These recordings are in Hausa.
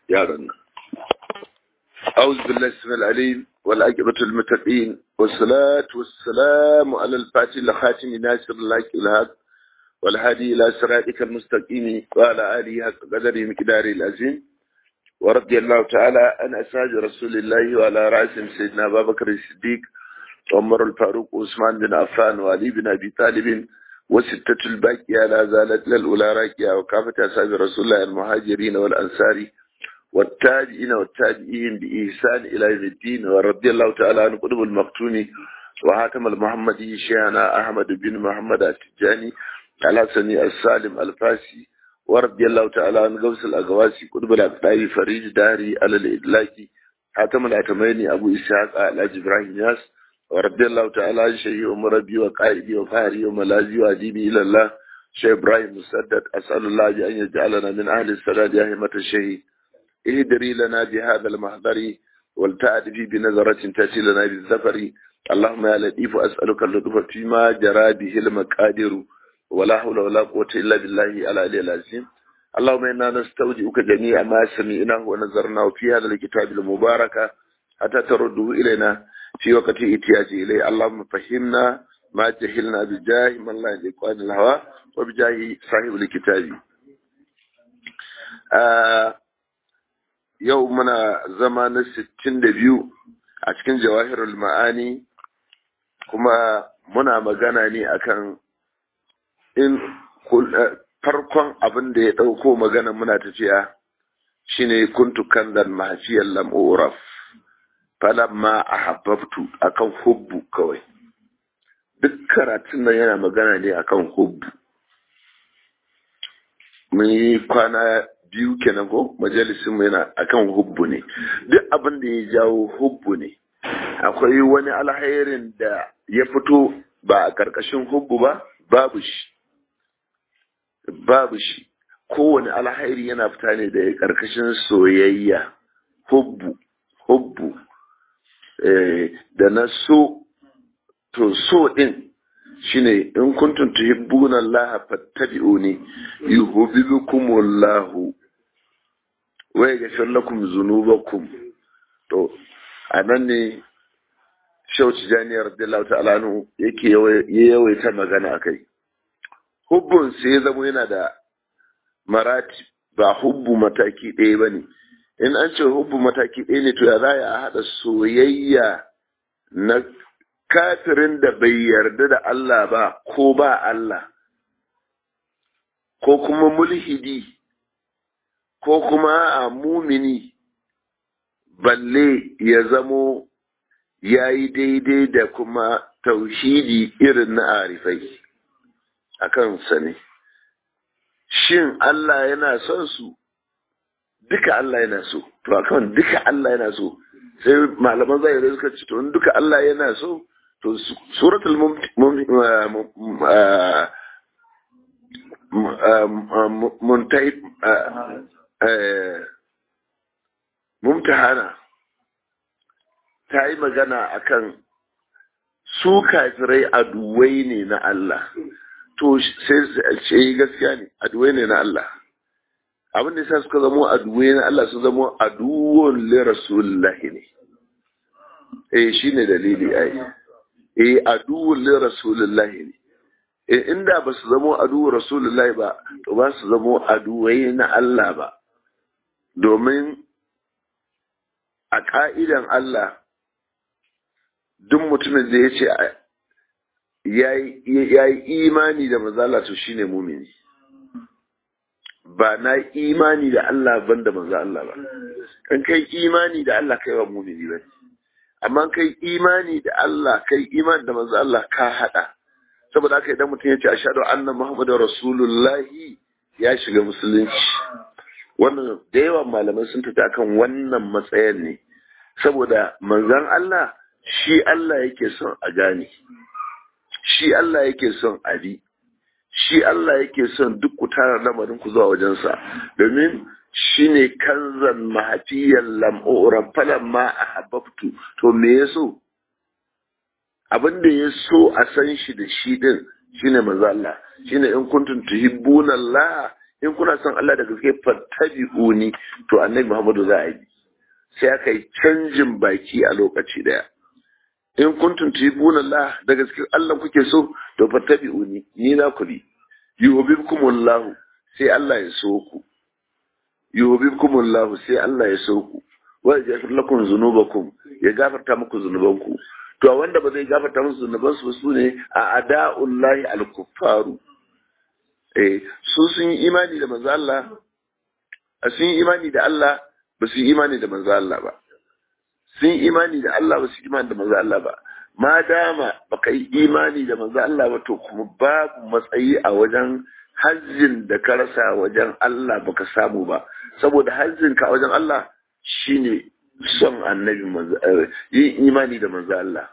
yaran nan أعوذ بالله السميع العليم والعاقبة المتقين والصلاة والسلام على الفاتح الخاتم ناصر الله الهاد والهادي إلى صراطك المستقيم وعلى آله حق قدره مقداره العظيم ورضي الله تعالى عن أساج رسول الله وعلى رأسهم سيدنا أبا بكر الصديق وعمر الفاروق وعثمان بن عفان وعلي بن أبي طالب وستة الباقية لا زالت للأولى راكية وكافة أصحاب رسول الله المهاجرين والأنصار والتابعين والتابعين بإحسان إلى يوم الدين ورضي الله تعالى عن قطب المقتون وحاتم المحمدي شيخنا أحمد بن محمد التجاني على سني السالم الفاسي ورضي الله تعالى عن غوث الأغواسي قطب الأقطاعي فريج داري على الإدلاكي حاتم الأتميني أبو إسحاق على إبراهيم ياس ورضي الله تعالى عن شيخ أمر ربي وقائدي وقهري وملازي وأديبي إلى الله شيخ إبراهيم مسدد أسأل الله أن يجعلنا من أهل السداد يا همة الشهيد اهدري لنا بهذا المحضر والتعدي بنظرة تأتي لنا بالزفر اللهم يا لطيف أسألك اللطف فيما جرى به المقادر ولا حول ولا قوة إلا بالله العلي العظيم اللهم إنا نستودعك جميع ما سمعناه ونظرناه في هذا الكتاب المبارك حتى ترده إلينا في وقت إتياج إليه اللهم فهمنا ما جهلنا بجاه من لا يليق عن الهوى وبجاه صاحب الكتاب آه yau muna zama na sittin da biyu a cikin jawahirul ma'ani kuma muna magana ne akan in farkon abin da ya ɗauko magana muna tafiya shine kuntu kanzan mahafiyar lam'uraf falamma a habbabtu akan hubbu kawai duk karatun nan yana magana ne akan hubbu mun yi kwana biyu kenan ko majalisin mu yana akan hubbu ne duk abin da ya jawo hubbu ne akwai wani alherin da ya fito ba a karkashin hubbu ba babu shi babu shi kowane alhairi yana fita ne da karkashin soyayya hubbu hubbu da na so to so din shine in kuntum tuhibbuna Allah fattabi'uni yuhibbukumullahu wa yaghfir lakum dhunubakum to anan ne Shehu Tijani radiyallahu ta'ala anhu yake yawaita magana akai hubbun sai ya zama yana da marati ba hubbu mataki ɗaya bane in an ce hubbu mataki ɗaya ne to ya za a haɗa soyayya na kafirin da bai yarda da Allah ba ko ba Allah, ko kuma mulhidi, ko kuma a mumini, balle ya zamo ya yi daidai da kuma tauhidi irin na arifai a kansa ne. Shin Allah yana son su? Duka Allah yana so, to akan duka Allah yana so, sai malaman zai suka ce, to duka Allah yana so, to suratul mumtahana ta yi magana akan su kafirai aduwai ne na Allah to sai ce gaskiya ne aduwai ne na Allah abin da yasa suka zamo aduwai na Allah su zamo aduwon li rasulullahi ne eh shine dalili ai eh aduwwun li rasulillahi ne eh inda ba su zamo aduwwun rasulillahi ba to ba su zamo aduwai na Allah ba domin a ka'idan Allah duk mutumin da ya ce ya yi imani da mazala to shine mumini ba na imani da Allah ban da manzo Allah ba kan kai imani da Allah kai wa mumini ba amma kai imani da Allah kai imani da manzo Allah ka hada saboda haka idan mutum ya ce ashhadu anna muhammadar rasulullahi ya shiga musulunci wannan da yawan malamai sun tafi akan wannan matsayin ne saboda manzon Allah shi Allah yake son a gane shi Allah yake son a bi shi Allah yake son duk ku tara lamarin ku zuwa wajensa domin shi ne kanzan mahafiyar lam'uran falan ma a hababtu to me ya so abin da ya so a san shi da shi din shi ne maza Allah shi ne in kuntum tuhibbuna Allah in kuna son Allah da gaske fattabi'uni to annabi Muhammadu za a yi sai aka yi canjin baki a lokaci daya in kuntum tuhibuna Allah da gaske Allah kuke so to fattabi'uni ni na ku bi yuhibbukumullahu sai Allah ya so ku yuhibbukumullahu sai Allah ya so ku wa yaghfir lakum dhunubakum ya gafarta muku zunubanku to wanda ba zai gafarta musu zunubansu ba su ne a ada'ullahi al-kuffaru eh su sun yi imani da manzo Allah sun yi imani da Allah ba su yi imani da manzo Allah ba sun yi imani da Allah ba su yi imani da manzo Allah ba ma dama baka yi imani da manzo Allah ba to kuma babu matsayi a wajen hajjin da ka rasa wajen Allah baka samu ba saboda hajjin ka wajen Allah shine son annabi manzo yin imani da manzo Allah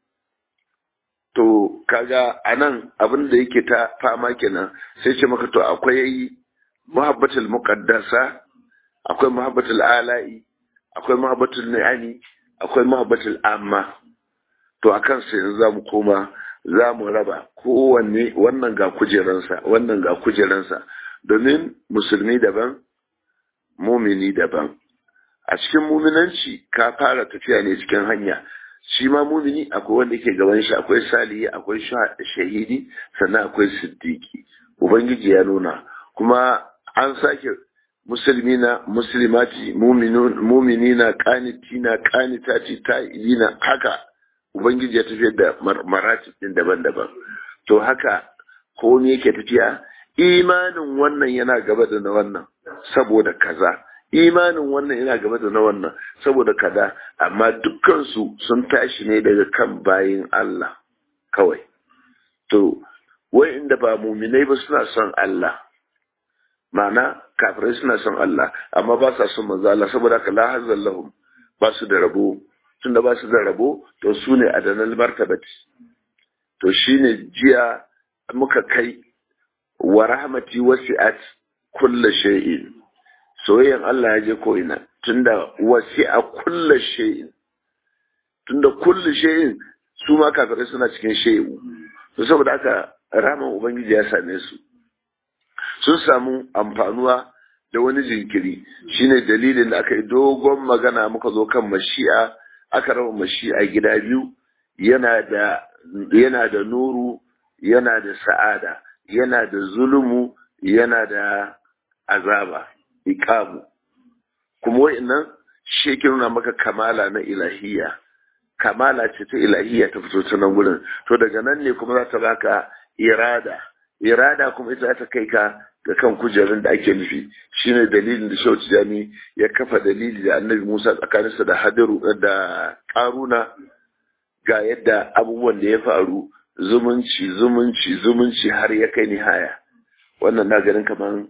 to kaga anan abin da yake ta fama kenan sai ce maka to akwai muhabbatul muqaddasa akwai muhabbatul ala'i akwai muhabbatul ni'ani akwai muhabbatul amma to akan sai yanzu zamu koma zamu raba kowanne wannan ga kujeransa wannan ga kujeransa domin musulmi daban mumini daban a cikin muminanci ka fara tafiya ne cikin hanya shi ma mumini akwai wanda yake gaban shi akwai salihi akwai shahidi sannan akwai siddiqi ubangiji ya nuna kuma an sake musulmina muslimati muminina qanitina qanitati ta'ibina haka ubangiji ya tafiyar da maratib din daban-daban to haka ko ne yake tafiya imanin wannan yana gaba da na wannan saboda kaza imanin wannan yana gaba da na wannan saboda kaza amma dukkansu sun tashi ne daga kan bayin Allah kawai to wai inda ba muminai ba suna son Allah ma'ana kafirai suna son Allah amma ba sa son manzo Allah saboda ka la hazzal lahum ba su da rabo tunda ba su da rabo to su ne adanal martabati to shine jiya muka kai wa rahmati wasi'at kullu shay'in soyayyan Allah ya je ko ina tunda wasi'a kullu shay'in tunda kullu shay'in su ma kafirai suna cikin shay'u to saboda haka rahman ubangiji ya same su sun samu amfanuwa da wani jinkiri shine dalilin da aka yi dogon magana muka zo kan mashi'a aka raba mashi'a gida biyu yana da yana da nuru yana da sa'ada yana da zulumu yana da azaba iqamu kuma wa'annan shi ke nuna maka kamala na ilahiyya kamala ce ta ilahiyya ta fito ta nan gurin to daga nan ne kuma za ta baka irada irada kuma ita ta kai ka ga kan kujerun da ake nufi shine dalilin da Shehu Tijani ya kafa dalili da Annabi Musa tsakaninsa da Hadiru da Karuna ga yadda abubuwan da ya faru zumunci zumunci zumunci har ya kai nihaya wannan na ganin kaman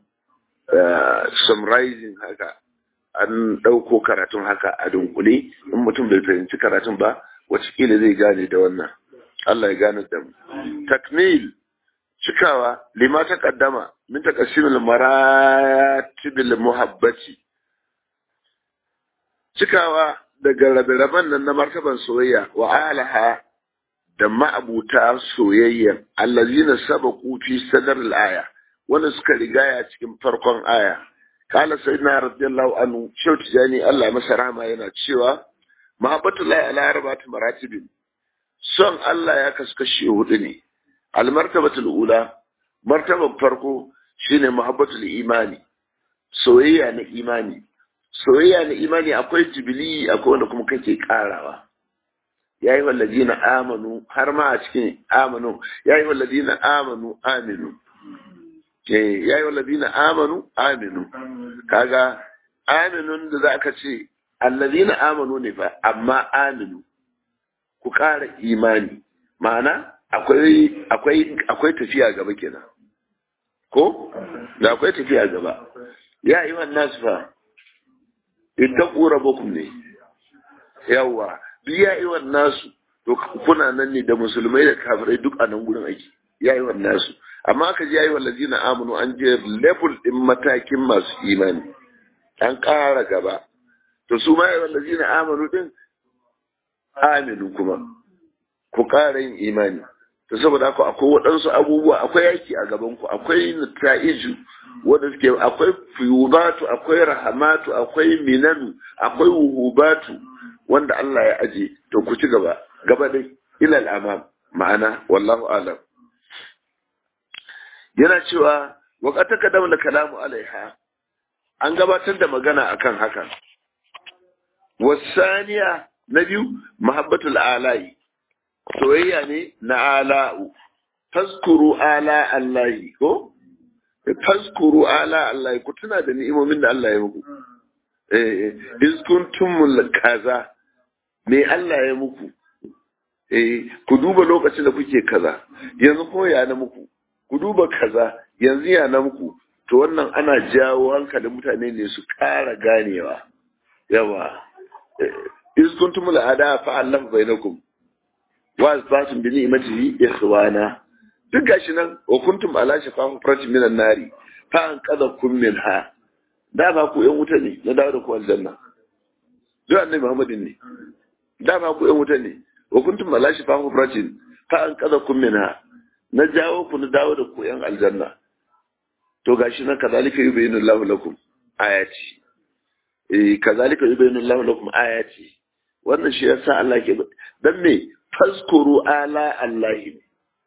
summarizing haka an ɗauko karatun haka a dunkule in mutum bai fahimci karatun ba wacikila zai gane da wannan Allah ya gane da mu takmil cikawa lima ta kaddama min taqsimil maratibil muhabbati cikawa daga rabe-raben nan na martaban soyayya wa alaha da ma'abuta soyayya allazina sabaqu fi sadar al-aya wanda suka rigaya cikin farkon aya kala sayyidina radiyallahu anhu shau tijani Allah masa rahama yana cewa mahabbatullahi ala arba'ati maratibin son Allah ya kasu kashi hudu ne almartabatul ula martaban farko shine mahabbatul imani soyayya na imani soyayya na imani akwai jibili akwai wanda kuma kake karawa yayi wallazina amanu har ma a cikin amanu yayi wallazina amanu aminu eh yayi wallazina amanu aminu kaga aminun da zaka ce allazina amanu ne fa amma aminu ku ƙara imani ma'ana akwai akwai akwai tafiya gaba kenan ko da akwai tafiya gaba ya yi wannan su fa ittaqu rabbakum ne yawa duk ya yi wannan su to kuna nan ne da musulmai da kafirai duk a nan gurin aiki ya yi wannan su amma aka ji ya yi wallazina amanu an je level din matakin masu imani an ƙara gaba to su ma ya wallazina amanu din aminu kuma ku ƙara yin imani to saboda haka akwai waɗansu abubuwa akwai yaki a gaban ku akwai nata'iju wanda suke akwai fiyubatu akwai rahamatu akwai minanu akwai wuhubatu wanda Allah ya aje to ku ci gaba gaba dai ila al'amam ma'ana wallahu alam yana cewa wa qad taqaddama kalamu alaiha an gabatar da magana akan hakan wasaniya na biyu mahabbatul alai soyayya ne na ala'u tazkuru ala allahi ko tazkuru ala allahi ku tuna da ni'imomin da Allah ya muku eh iz kuntum kaza me Allah ya muku eh ku duba lokacin da kuke kaza yanzu ko ya na muku ku duba kaza yanzu ya na muku to wannan ana jawo hankalin mutane ne su ƙara ganewa yawa iz kuntum al'ada fa Allah bainakum wa asbatum bi ni'matihi ikhwana duk gashi nan wa kuntum ala shafa hufratin minan nari fa an qadakum minha da ba ku yan wuta ne na dawo da ku aljanna duk annabi Muhammadin ne da ba ku yan wuta ne wa kuntum ala shafa hufratin fa an qadakum minha na jawo ku na dawo da ku yan aljanna to gashi nan kazalika yubayyinu Allahu lakum ayati eh kazalika yubayyinu Allahu lakum ayati wannan shi yasa Allah ke dan me fazkuru ala Allah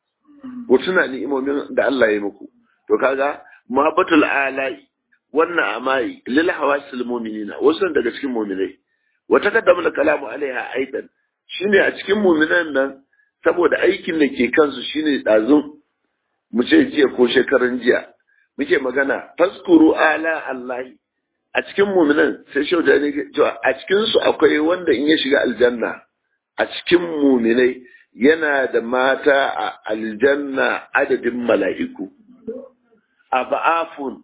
ku tuna ni'imomin da Allah ya muku to kaga muhabbatul alai wannan amai lil hawasil mu'minina wasu daga cikin mu'minai wa taqaddama da kalamu alaiha aidan shine a cikin mu'minan nan saboda aikin da ke kansu shine dazun mu ce jiya ko shekaran jiya muke magana faskuru ala Allah a cikin mu'minan sai shauda ne cewa a cikin su akwai wanda in ya shiga aljanna a cikin mu'minai yana da mata a aljanna adadin mala'iku a ba'afun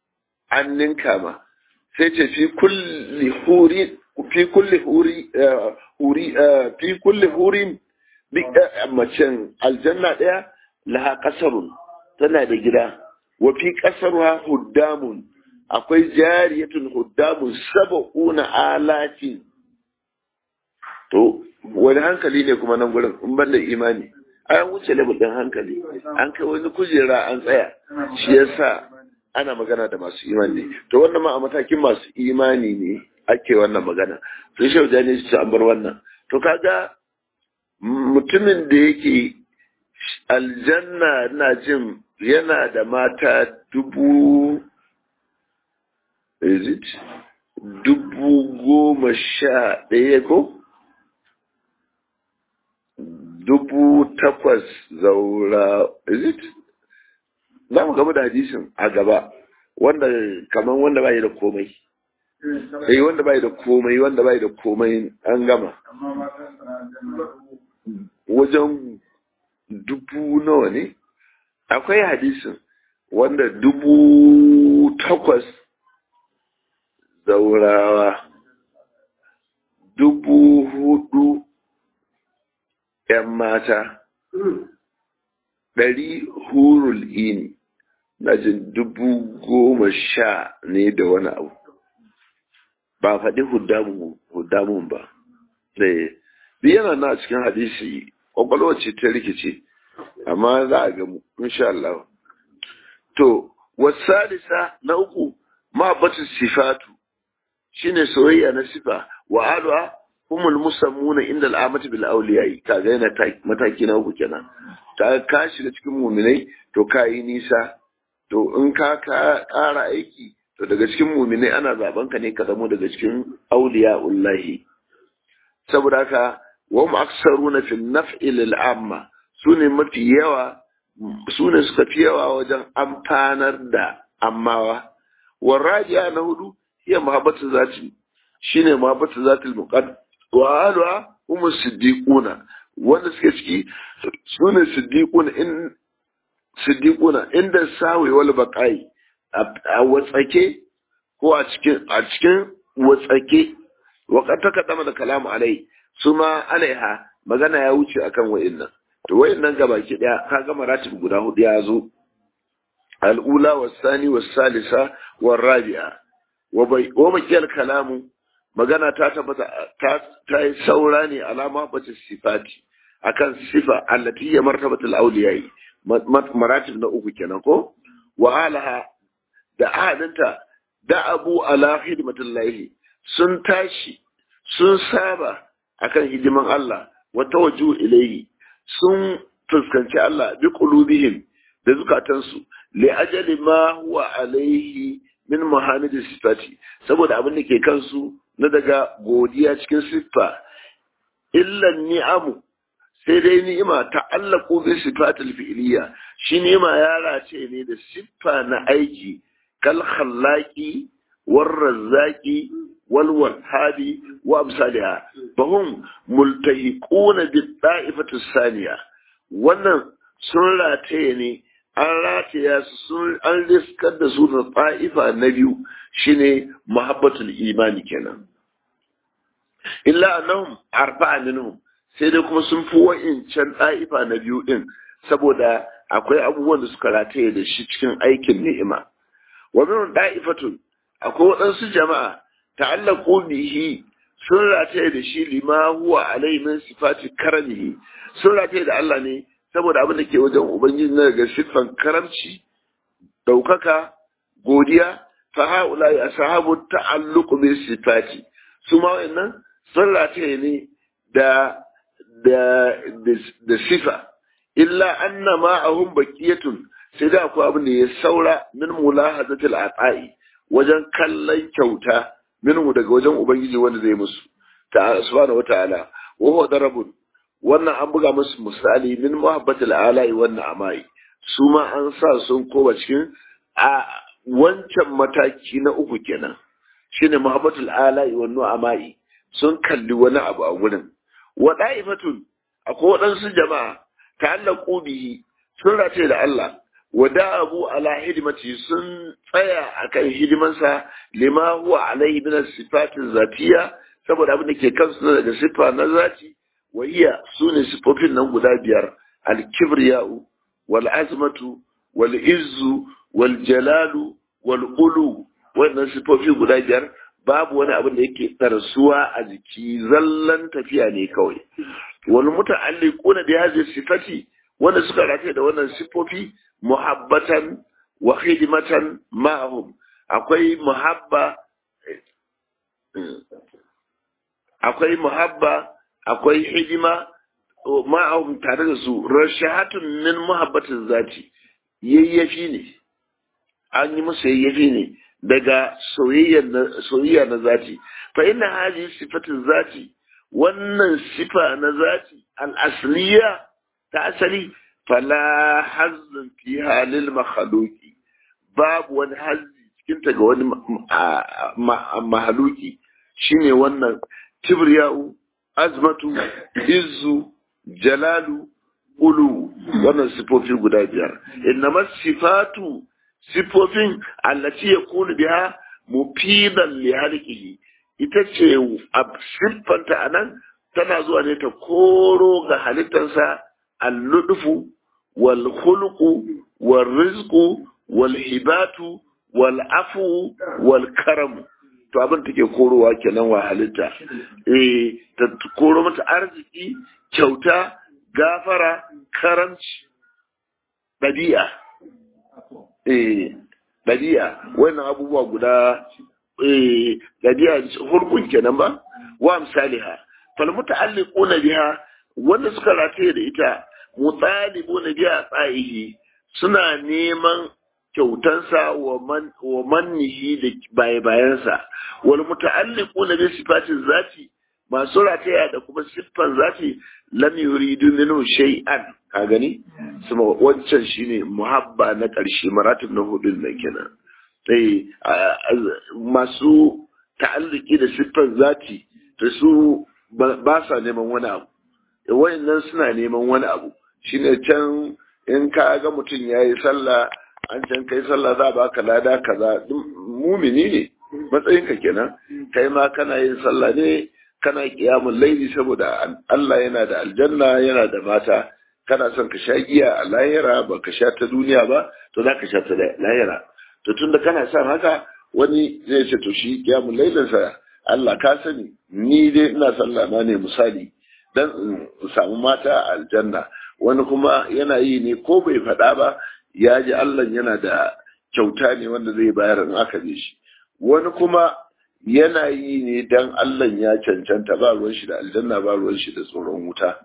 an ninka ma sai ce fi kulli huri fi kulli huri huri fi kulli hurin macen aljanna ɗaya laha ƙasarun tana da gida wa fi ƙasarwa huddamun akwai jariyatun huddamun saba'una alatin to wani hankali ne kuma nan gurin in ban da imani an wuce level din hankali an kai wani kujera an tsaya shi yasa ana magana da masu imani ne to wannan ma a matakin masu imani ne ake wannan magana sun shau da ne su an bar wannan to kaga mutumin da yake aljanna na jin yana da mata dubu is it dubu goma sha ɗaya ko dubu takwas zaura is it za mu gaba da hadisin a gaba wanda kamar wanda bai da komai eh wanda bai da komai wanda bai da komai an gama wajen dubu nawa ne akwai hadisin wanda dubu takwas zaurawa dubu hudu ‘yan mata, ɗari hurul ini, na jin dubu goma sha ne da wani abu, ba faɗi hudamun ba. Ɗaya, yana na cikin hadisi, ƙwaƙwalwa ce ta rikice, amma za a gamu, insha Allah. To, wasalisa na uku, ma batun sifatu, shine soyayya na sifa, wa alwa humul musammuna inda al'amati bil awliyai kaga yana mataki na uku kenan ta ka shiga cikin muminai to ka yi nisa to in ka ƙara aiki to daga cikin muminai ana zaben ka ne ka zamo daga cikin auliya ullahi saboda haka wa mu aksaruna fil naf'i lil amma sune mafi yawa sune suka fi yawa wajen amfanar da ammawa warrajiya na hudu hiya mahabbatu zati shine mahabbatu zatil muqaddam wa alwa kuma siddiquna wanda suke ciki su ne siddiquna in siddiquna inda sawi wal baqai a watsake ko a cikin a cikin watsake wa qad taqaddama da kalamu alai suma alaiha magana ya wuce akan wa'annan to wa'annan gabaki daya ka ga maratib guda hudu ya zo al-ula was-sani was-salisa war-rabi'a wa bakiyal kalamu magana ta tabbata ta yi saura ne alama bace sifati akan sifa allati ya martabatul awliyai maratib na uku kenan ko wa alaha da ahadinta da abu ala hidmatullahi sun tashi sun saba akan hidiman Allah wa tawajju ilayhi sun fuskanci Allah bi qulubihim da zukatansu li ajali ma huwa alaihi min muhammad sifati saboda abin da ke kansu na daga godiya cikin siffa illa ni'amu sai dai ni'ima ta'allaqu bi sifatil fi'liya shi ni'ima ya race ne da siffa na aiki kal khallaqi war razzaqi wal wahhabi wa amsalha fahum multahiquna bi da'ifati saniya wannan sun rataye ne an rataya su sun an riskar da su da ta'ifa na biyu shine muhabbatul imani kenan illa annahum arba'a minhum sai dai kuma sun fi wa'incan ɗa'ifa na biyu ɗin saboda akwai abubuwan da suka rataye da shi cikin aikin ni'ima wa min da'ifatun akwai waɗansu jama'a ta'allaqu bihi sun rataye da shi lima huwa alai min sifati karamihi sun rataye da Allah ne saboda abin da ke wajen ubangiji na daga siffan karamci ɗaukaka godiya fa haula ya sahabu ta'alluqu bi sifati su ma wa'annan sun rataye ne da da da sifa illa anna ma'ahum baqiyatun sai da akwai abin da ya saura min mulahazatil ata'i wajen kallon kyauta minhu daga wajen ubangiji wanda zai musu ta subhanahu wata'ala wa huwa darabun wannan an buga musu misali min muhabbatil ala'i wannan amai su ma an sa sun koma cikin a wancan mataki na uku kenan shine muhabbatul ala'i wannan amai sun kalli wani abu a gurin wa da'ifatun akwai waɗansu jama'a ta'allaqu bihi sun race da Allah wa da'abu ala hidimati sun tsaya akan hidimansa lima huwa alaihi min sifatin zatiya saboda abin da ke kansu daga siffa na zati wa iya sune sifofin nan guda biyar al-kibriya'u wal azmatu wal izzu wal jalalu wal ulu wannan sifofi guda biyar babu wani abin da yake tarsuwa a jiki zallan tafiya ne kawai wal muta'alliquna bi hadhihi sifati wanda suka rataye da wannan sifofi muhabbatan wa khidmatan ma'ahum akwai muhabba akwai muhabba akwai hidima ma'ahum tare da su rashahatun min muhabbatin zati yayyafi ne an yi musu yayyafi ne daga soyayya na zati fa inna hadhihi sifatin zati wannan sifa na zati al-asliya ta asali fala hazzin fi halil mahaluki babu wani hazzi cikin ta ga wani mahaluki shine wannan kibriya'u azmatu izzu jalalu ulu wannan sifofi guda biyar innama sifatu sifofin allati yakunu biha mufidan li halqihi ita ce siffanta anan tana zuwa ne ta koro ga halittarsa al-ludfu wal khuluqu wal rizqu wal hibatu wal afu wal karam to abin take korowa kenan wa halitta eh ta koro mata arziki kyauta gafara karamci ɗabi'a eh ɗabi'a wannan abubuwa guda eh ɗabi'a hulkun kenan ba wa misaliha fal muta'alliquna biha wanda suka rataye da ita mutalibuna biha tsayihi suna neman kyautansa wa man wa mannihi da baye bayansa wal muta'alliquna bi sifatin zati masu rataya da kuma siffan zati lam yuridu minhu shay'an ka gani kuma wancan shine muhabba na ƙarshe maratib na hudun nan kenan eh masu ta'alluki da siffan zati da su ba sa neman wani abu wayannan suna neman wani abu shine can in ka ga mutum yayi sallah an can kai sallah za a baka lada kaza mumini ne matsayinka kenan kai ma kana yin sallah ne kana kiyamun laili saboda Allah yana da aljanna yana da mata kana son ka sha giya a lahira ba ka sha ta duniya ba to za ka sha ta lahira to tunda kana son haka wani zai ce to shi kiyamun lailinsa Allah ka sani ni dai ina sallah na ne misali dan in samu mata a aljanna wani kuma yana yi ne ko bai faɗa ba ya ji Allah yana da kyauta ne wanda zai bayar in aka bi shi wani kuma yana yi ne dan Allah ya cancanta ba ruwan shi da aljanna ba ruwan shi da tsoron wuta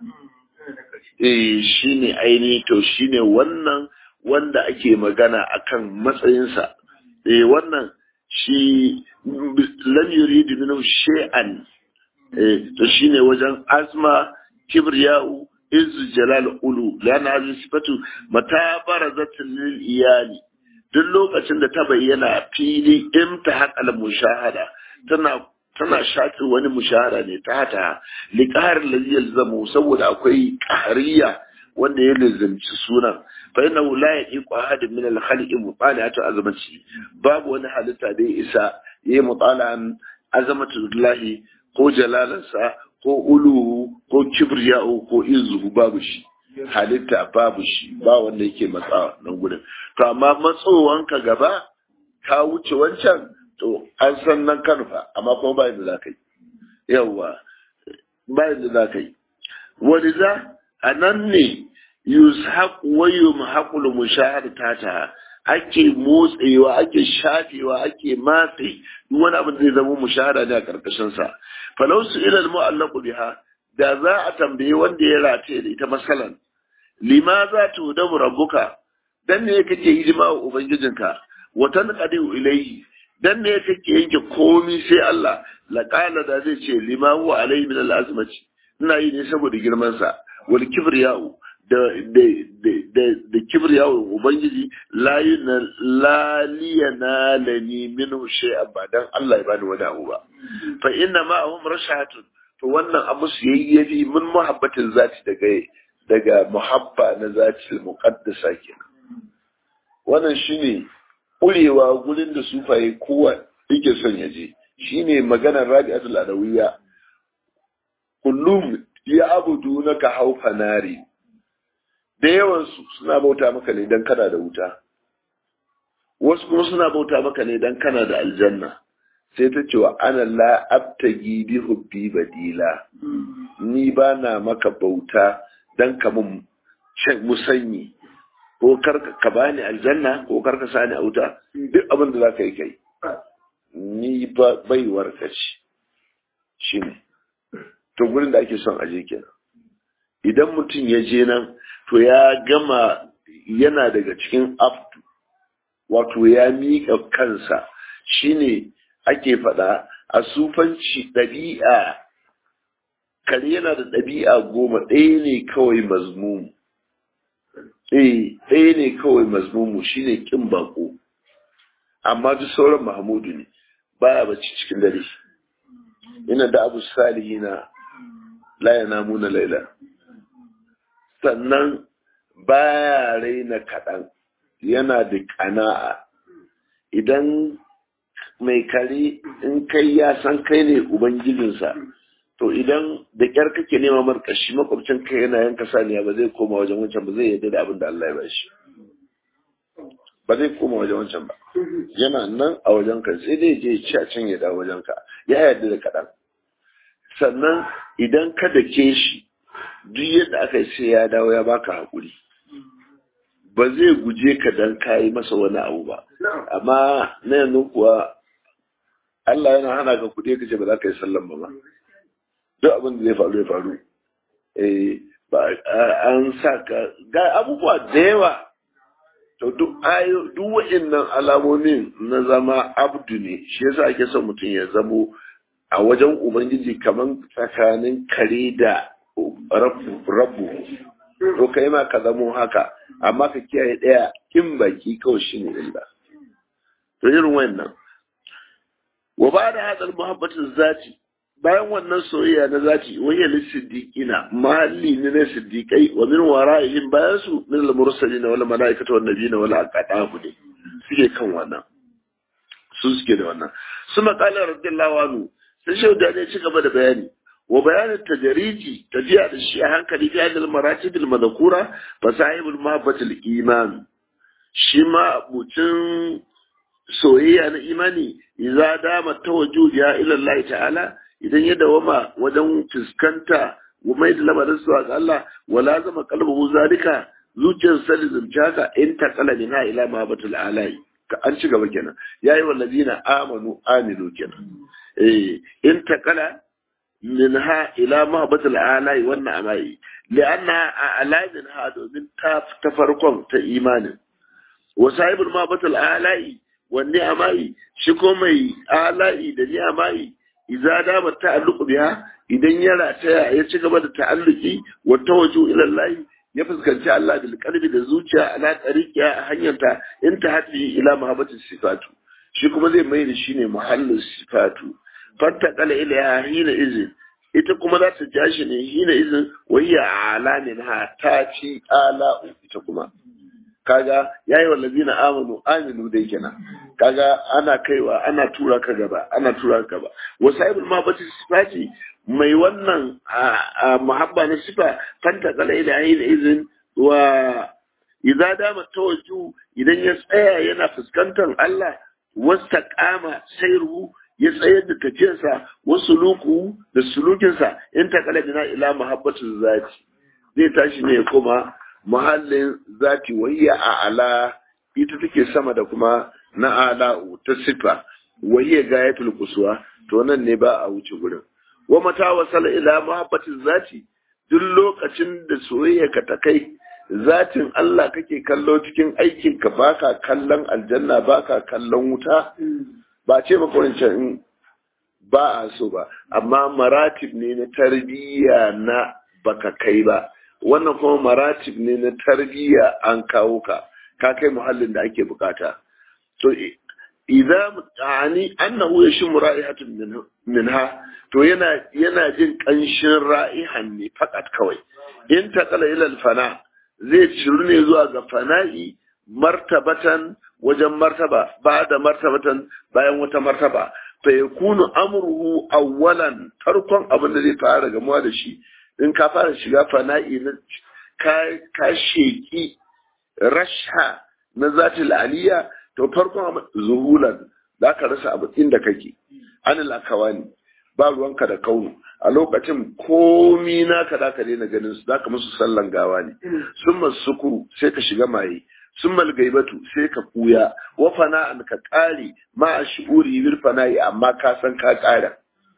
eh shine aini to shine wannan wanda ake magana akan matsayinsa eh wannan shi lam yuridu minhu shay'an eh to shine wajen azma kibriya'u izzu jalal ulu lana hadhihi sifatu mata barazat lil iyali duk lokacin da ta bayyana fili imtihaq al mushahada tana tana shafi wani mushahara ne ta hata liqahar ladhi yalzamu saboda akwai qahriya wanda ya lazimci sunan fa inna la yaqiqu ahad min al khaliqi mutala'atu azamati babu wani halitta da ya isa yayi mutala'an azamatullahi ko jalalansa ko uluhu ko kibriya'u ko izuhu babu shi halitta babu shi ba wanda yake matsawa nan gudun to amma matsowanka gaba ka wuce wancan to an san nan kanfa amma kuma ba yadda za ka yi yawwa ba yadda za ka yi wani za a nan ne yushaq wa yumhaqul mushahada tata ake motsewa ake shafewa ake matse duk wani abin da zai zama mushahada ne a karkashin sa falau su ila mu'allaqu biha da za a tambaye wanda ya rataye da ita masalan lima za ta hudabu rabbuka dan ne kake hidima wa ubangijinka wa tanqadu ilayhi dan ne kake yanke komi sai Allah laqala da zai ce lima huwa alayhi min al-azmati ina yi ne saboda girman sa wal kibriya'u da da da da kibriya'u ubangiji la yuna la liyana lani minhu shay'an ba dan Allah ya bani wani abu ba fa inna ma'ahum rashatun to wannan abu su yayyafi min muhabbatin zati daga daga muhabba na zati muqaddasa kenan wannan shine ƙurewa gurin da sufaye kowa yake son ya je shine maganar rabi'atul adawiyya kullum ya abudu na ka haufa nari da yawansu suna bauta maka ne dan kana da wuta wasu kuma suna bauta maka ne dan kana da aljanna sai ta ce wa ana la abtagi bi hubbi badila ni ba na maka bauta dan ka mun musanyi ko karka ka bani aljanna ko karka sani a wuta duk abin da za ka yi kai ni ba baiwar ka ce shi ne to gurin da ake son aje kenan idan mutum ya je nan to ya gama yana daga cikin aftu wato ya miƙa kansa shine ake faɗa a sufanci ɗabi'a kare yana da ɗabi'a goma ɗaya ne kawai mazmumu eh ɗaya ne kawai mazmumu shine kin bako amma duk sauran mahmudu ne baya bacci cikin dare ina da abu salihina la yanamuna laila sannan baya raina kaɗan yana da ƙana'a idan mai kare in kai ya san kai ne ubangijinsa to idan da kyar kake nema markashi makwabcin kai yana yanka saniya ba zai koma wajen wancan ba zai yarda da abin da Allah ya bashi ba zai koma wajen wancan ba yana nan a wajen ka sai dai je ci a can ya dawo wajen ka ya yarda da kaɗan sannan idan ka dake shi duk yadda aka yi sai ya dawo ya baka haƙuri ba zai guje ka dan kayi masa wani abu ba amma na yanzu kuwa Allah yana hana ka kuɗi ka ce ba za ka yi sallan ba ba duk abin da zai faru ya faru eh ba an sa ka ga abubuwa da yawa to duk ayo duk wa'annan alamomin na zama abdu ne shi yasa ake son mutum ya zamo a wajen ubangiji kaman tsakanin kare da rabu to kai ma ka zamo haka amma ka kiyaye ɗaya kin baki kawai shi ne illa to irin wannan wa ba da hadal muhabbatin zati bayan wannan soyayya na zati wayya lisiddiqina mahalli ne na siddiqai wa min wara'ihim bayan su min al-mursalin wal malaikatu wan nabiyina wal aqdamu ne suke kan wannan su suke da wannan suma qala radiyallahu anhu sai shauda ne ci gaba da bayani wa bayanin tajariji tafiya da shi a hankali fi hadal maratib al madhkura fa sahibul mahabbat al iman shi ma mutum soyayya na imani idza dama tawajjuh ya ila Allah ta'ala idan ya dawama wajen fuskanta wa mai da lamarin su ga Allah wala zama qalbuhu zalika zuciyar sa lizumci haka in ta kala min ha ila mahabatul alai ka an ci gaba kenan yayi wallazina amanu aminu kenan eh in ta kala min ha ila mahabatul alai wannan amai li'anna a'lamin ha domin ta ta farkon ta imanin wa sahibul mahabatul alai wanne amai shi ko mai alai da ni amai idza dama ta'alluqu biha idan ya rataya ya ci gaba da ta'alluki wa tawajju ila Allah ya fuskanci Allah bil qalbi da zuciya ala tariqiya a hanyarta in ta hadi ila mahabbati sifatu shi kuma zai mai da shi ne muhallin sifatu fatta qala ila hina izin ita kuma za ta ja shi ne hina izin wayya alamin ha ta ci ala ita kuma kaga yayi wallazina amanu aminu dai kenan kaga ana kaiwa ana tura ka gaba ana tura ka gaba wasaibul mahabbati sifati mai wannan muhabba na sifa fanta kala ila ayin izin wa idza dama tawajju idan ya tsaya yana fuskantar Allah wasta kama sairu ya tsayar da tafiyarsa wasu luku da sulukinsa in ta kala bina ila muhabbatu zati zai tashi ne kuma muhallin zati wayya a ala ita take sama da kuma na ala'u ta sifa wayya gayatul kuswa to nan ne ba a wuce gurin wa mata wasala ila muhabbatin zati duk lokacin da soyayya ka ta kai zatin Allah kake kallo cikin aikin ka baka kallon aljanna baka kallon wuta ba ce maka wancan ba a so ba amma maratib ne na tarbiyya na baka kai ba wannan kuma maratib ne na tarbiyya an kawo ka ka kai muhallin da ake bukata to idza ani annahu yashmu ra'ihatun minha to yana yana jin kanshin ra'ihan ne fakat kawai in taqala ila fana zai ciru ne zuwa ga fana'i martabatan wajen martaba ba da martabatan bayan wata martaba fa yakunu amruhu awwalan farkon abin da zai fara gamuwa da shi in ka fara shiga fana'i na ka ka sheki rasha na zatil aliyya to farkon zuhulan za ka rasa abu inda kake anil akawani ba ruwanka da kaunu a lokacin komi naka da ka daina ganin su zaka musu sallan gawa ne sun sukuru sai ka shiga maye sun gaibatu sai ka kuya wa fana'an ka kare ma a shi'uri bil fana'i amma ka san ka kara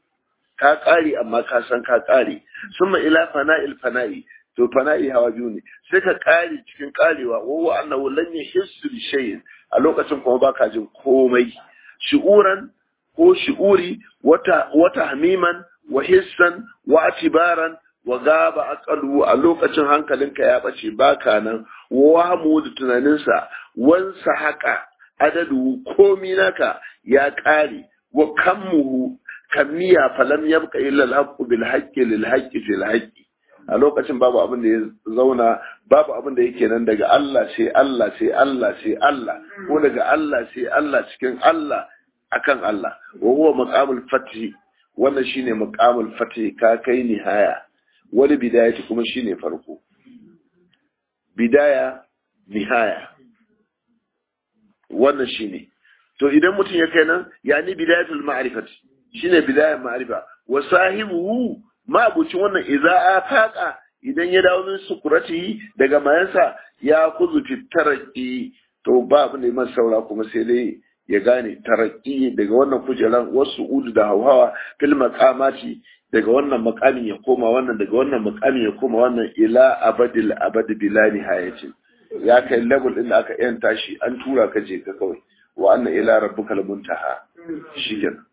ka kare amma ka san ka kare summa ila fana'il fana'i to fana'i hawa biyu ne sai ka kare cikin karewa wa wa annahu lan yahissu bi shay'in a lokacin kuma baka jin komai shi'uran ko shi'uri wata wata hamiman wa hissan wa atibaran wa gaba aqalu a lokacin hankalinka ya bace baka nan wa mu da tunaninsa wansa haka adadu komi naka ya kare wa kammuhu kammiya falam yabqa illa al-haqqu bil haqqi lil haqqi fil haqqi a lokacin babu abin da ya zauna babu abin da yake nan daga Allah sai Allah sai Allah sai Allah ko daga Allah sai Allah cikin Allah akan Allah wa huwa maqamul fathi wannan shine maqamul fathi ka kai nihaya wani bidayati kuma shine farko bidaya nihaya wannan shine to idan mutum ya kai nan yani bidayatul ma'rifati shine bidayar ma'rifa wa sahibuhu ma'abucin wannan idza afaqa idan ya dawo min sukurati daga mayansa ya kuzu taraki to ba abu ne man saura kuma sai dai ya gane taraki daga wannan kujeran wasu udu da hauhawa fil maqamati daga wannan makamin ya koma wannan daga wannan makamin ya koma wannan ila abadil abad bila nihayatin ya kai level din da aka yanta shi an tura ka je ka kawai wa anna ila rabbukal muntaha shikenan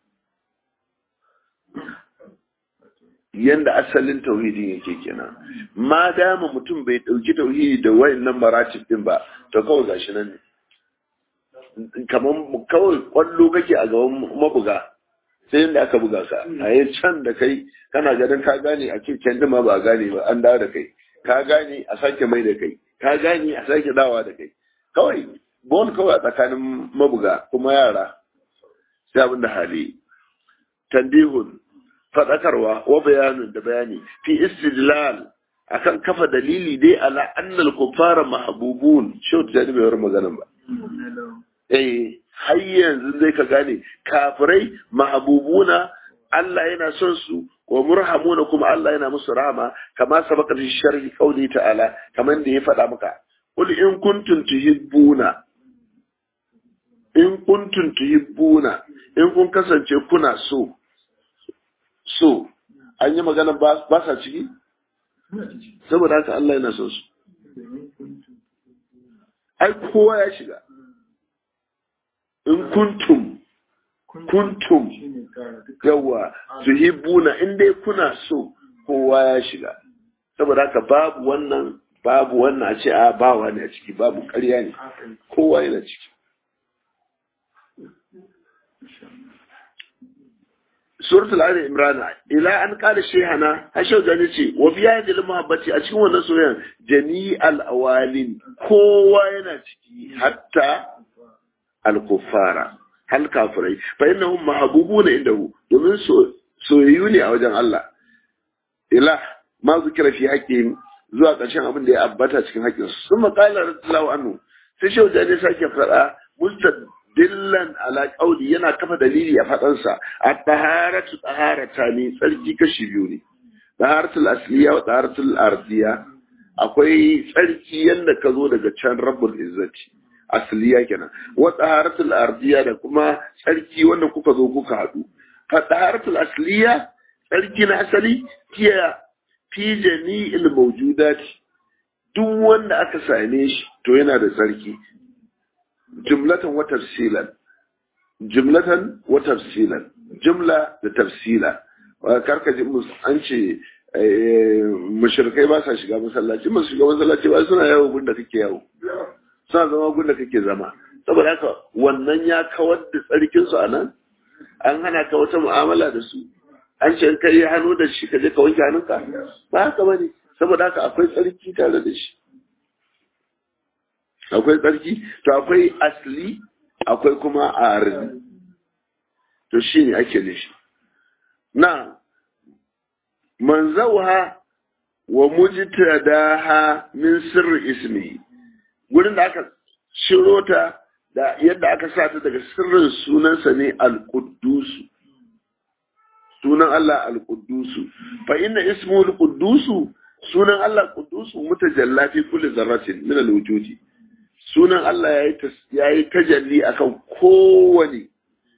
yanda asalin tauhidin yake kenan ma dama mutum bai dauki tauhidi da wayannan maratib din ba to kawai gashi nan ne kaman kawai kwallo kake a gaban mabuga sai yanda aka buga ka a yi can da kai kana ganin ka gane a cikin ma ba gane ba an dawo da kai ka gane a sake mai da kai ka gane a sake dawa da kai kawai bon kawai a tsakanin mabuga kuma yara sai abin da hali tandihun faɗakarwa wa bayanin da bayani fi istidlal akan kafa dalili dai ala annal kuffara mahbubun shau ta bai war maganan ba eh har yanzu zai ka gane kafirai mahbubuna Allah yana son su wa murhamuna kuma Allah yana musu rahama kama sabaka fi sharhi qawli ta'ala kaman da ya faɗa maka qul in kuntum tuhibbuna in kuntum tuhibbuna in kun kasance kuna so so an yi magana ba sa ciki saboda haka Allah yana son su ai kowa ya shiga in kuntum kuntum yawa tuhibbuna in dai kuna so kowa ya shiga saboda haka babu wannan babu wannan a ce a ba wani a ciki babu ƙarya ne kowa yana ciki suratul ali imran ila an qala shaykhana hashau gani ce wa fi hadhihi muhabbati a cikin wannan soyayyan jami'al awalin kowa yana ciki hatta al kuffara hal kafirai fa innahum mahbubuna indahu domin soyayyu ne a wajen Allah ila ma zikira fi haqqin zuwa ƙarshen abin da ya abbata cikin haƙƙin su sun maƙala radiyallahu anhu sai shehu jani sake faɗa mustad dillan ala qauli yana kafa dalili a fadansa at-taharatu taharata ne tsarki kashi biyu ne taharatul asliya wa taharatul ardiya akwai tsarki yanda ka zo daga can rabbul izzati asliya kenan wa taharatul ardiya da kuma tsarki wanda kuka zo kuka hadu fa taharatul asliya tsarki na asali kiya fi jami'il mawjudati duk wanda aka same shi to yana da tsarki jumlatan wa tafsilan jumlatan wa tafsilan jumla da tafsila karka ji mus an ce mushrikai ba sa shiga masallaci masu shiga masallaci ba suna yawo gunda kake yawo suna zama gunda kake zama saboda haka wannan ya kawar da tsarkin su anan an hana ka wata mu'amala da su an ce kai hannu da shi ka je ka wanke hannunka ba haka bane saboda haka akwai tsarki tare da shi akwai tsarki to akwai asli akwai kuma arzi to shi ne ake nishi na manzauha wa mujtadaha min sirri ismi gurin da aka shiro ta da yadda aka sa ta daga sirrin sunansa ne al-quddus sunan Allah al-quddus fa inna ismu al-quddus sunan Allah quddus mutajalla fi kulli zarratin min al-wujudi sunan Allah ya yi tajalli akan kowane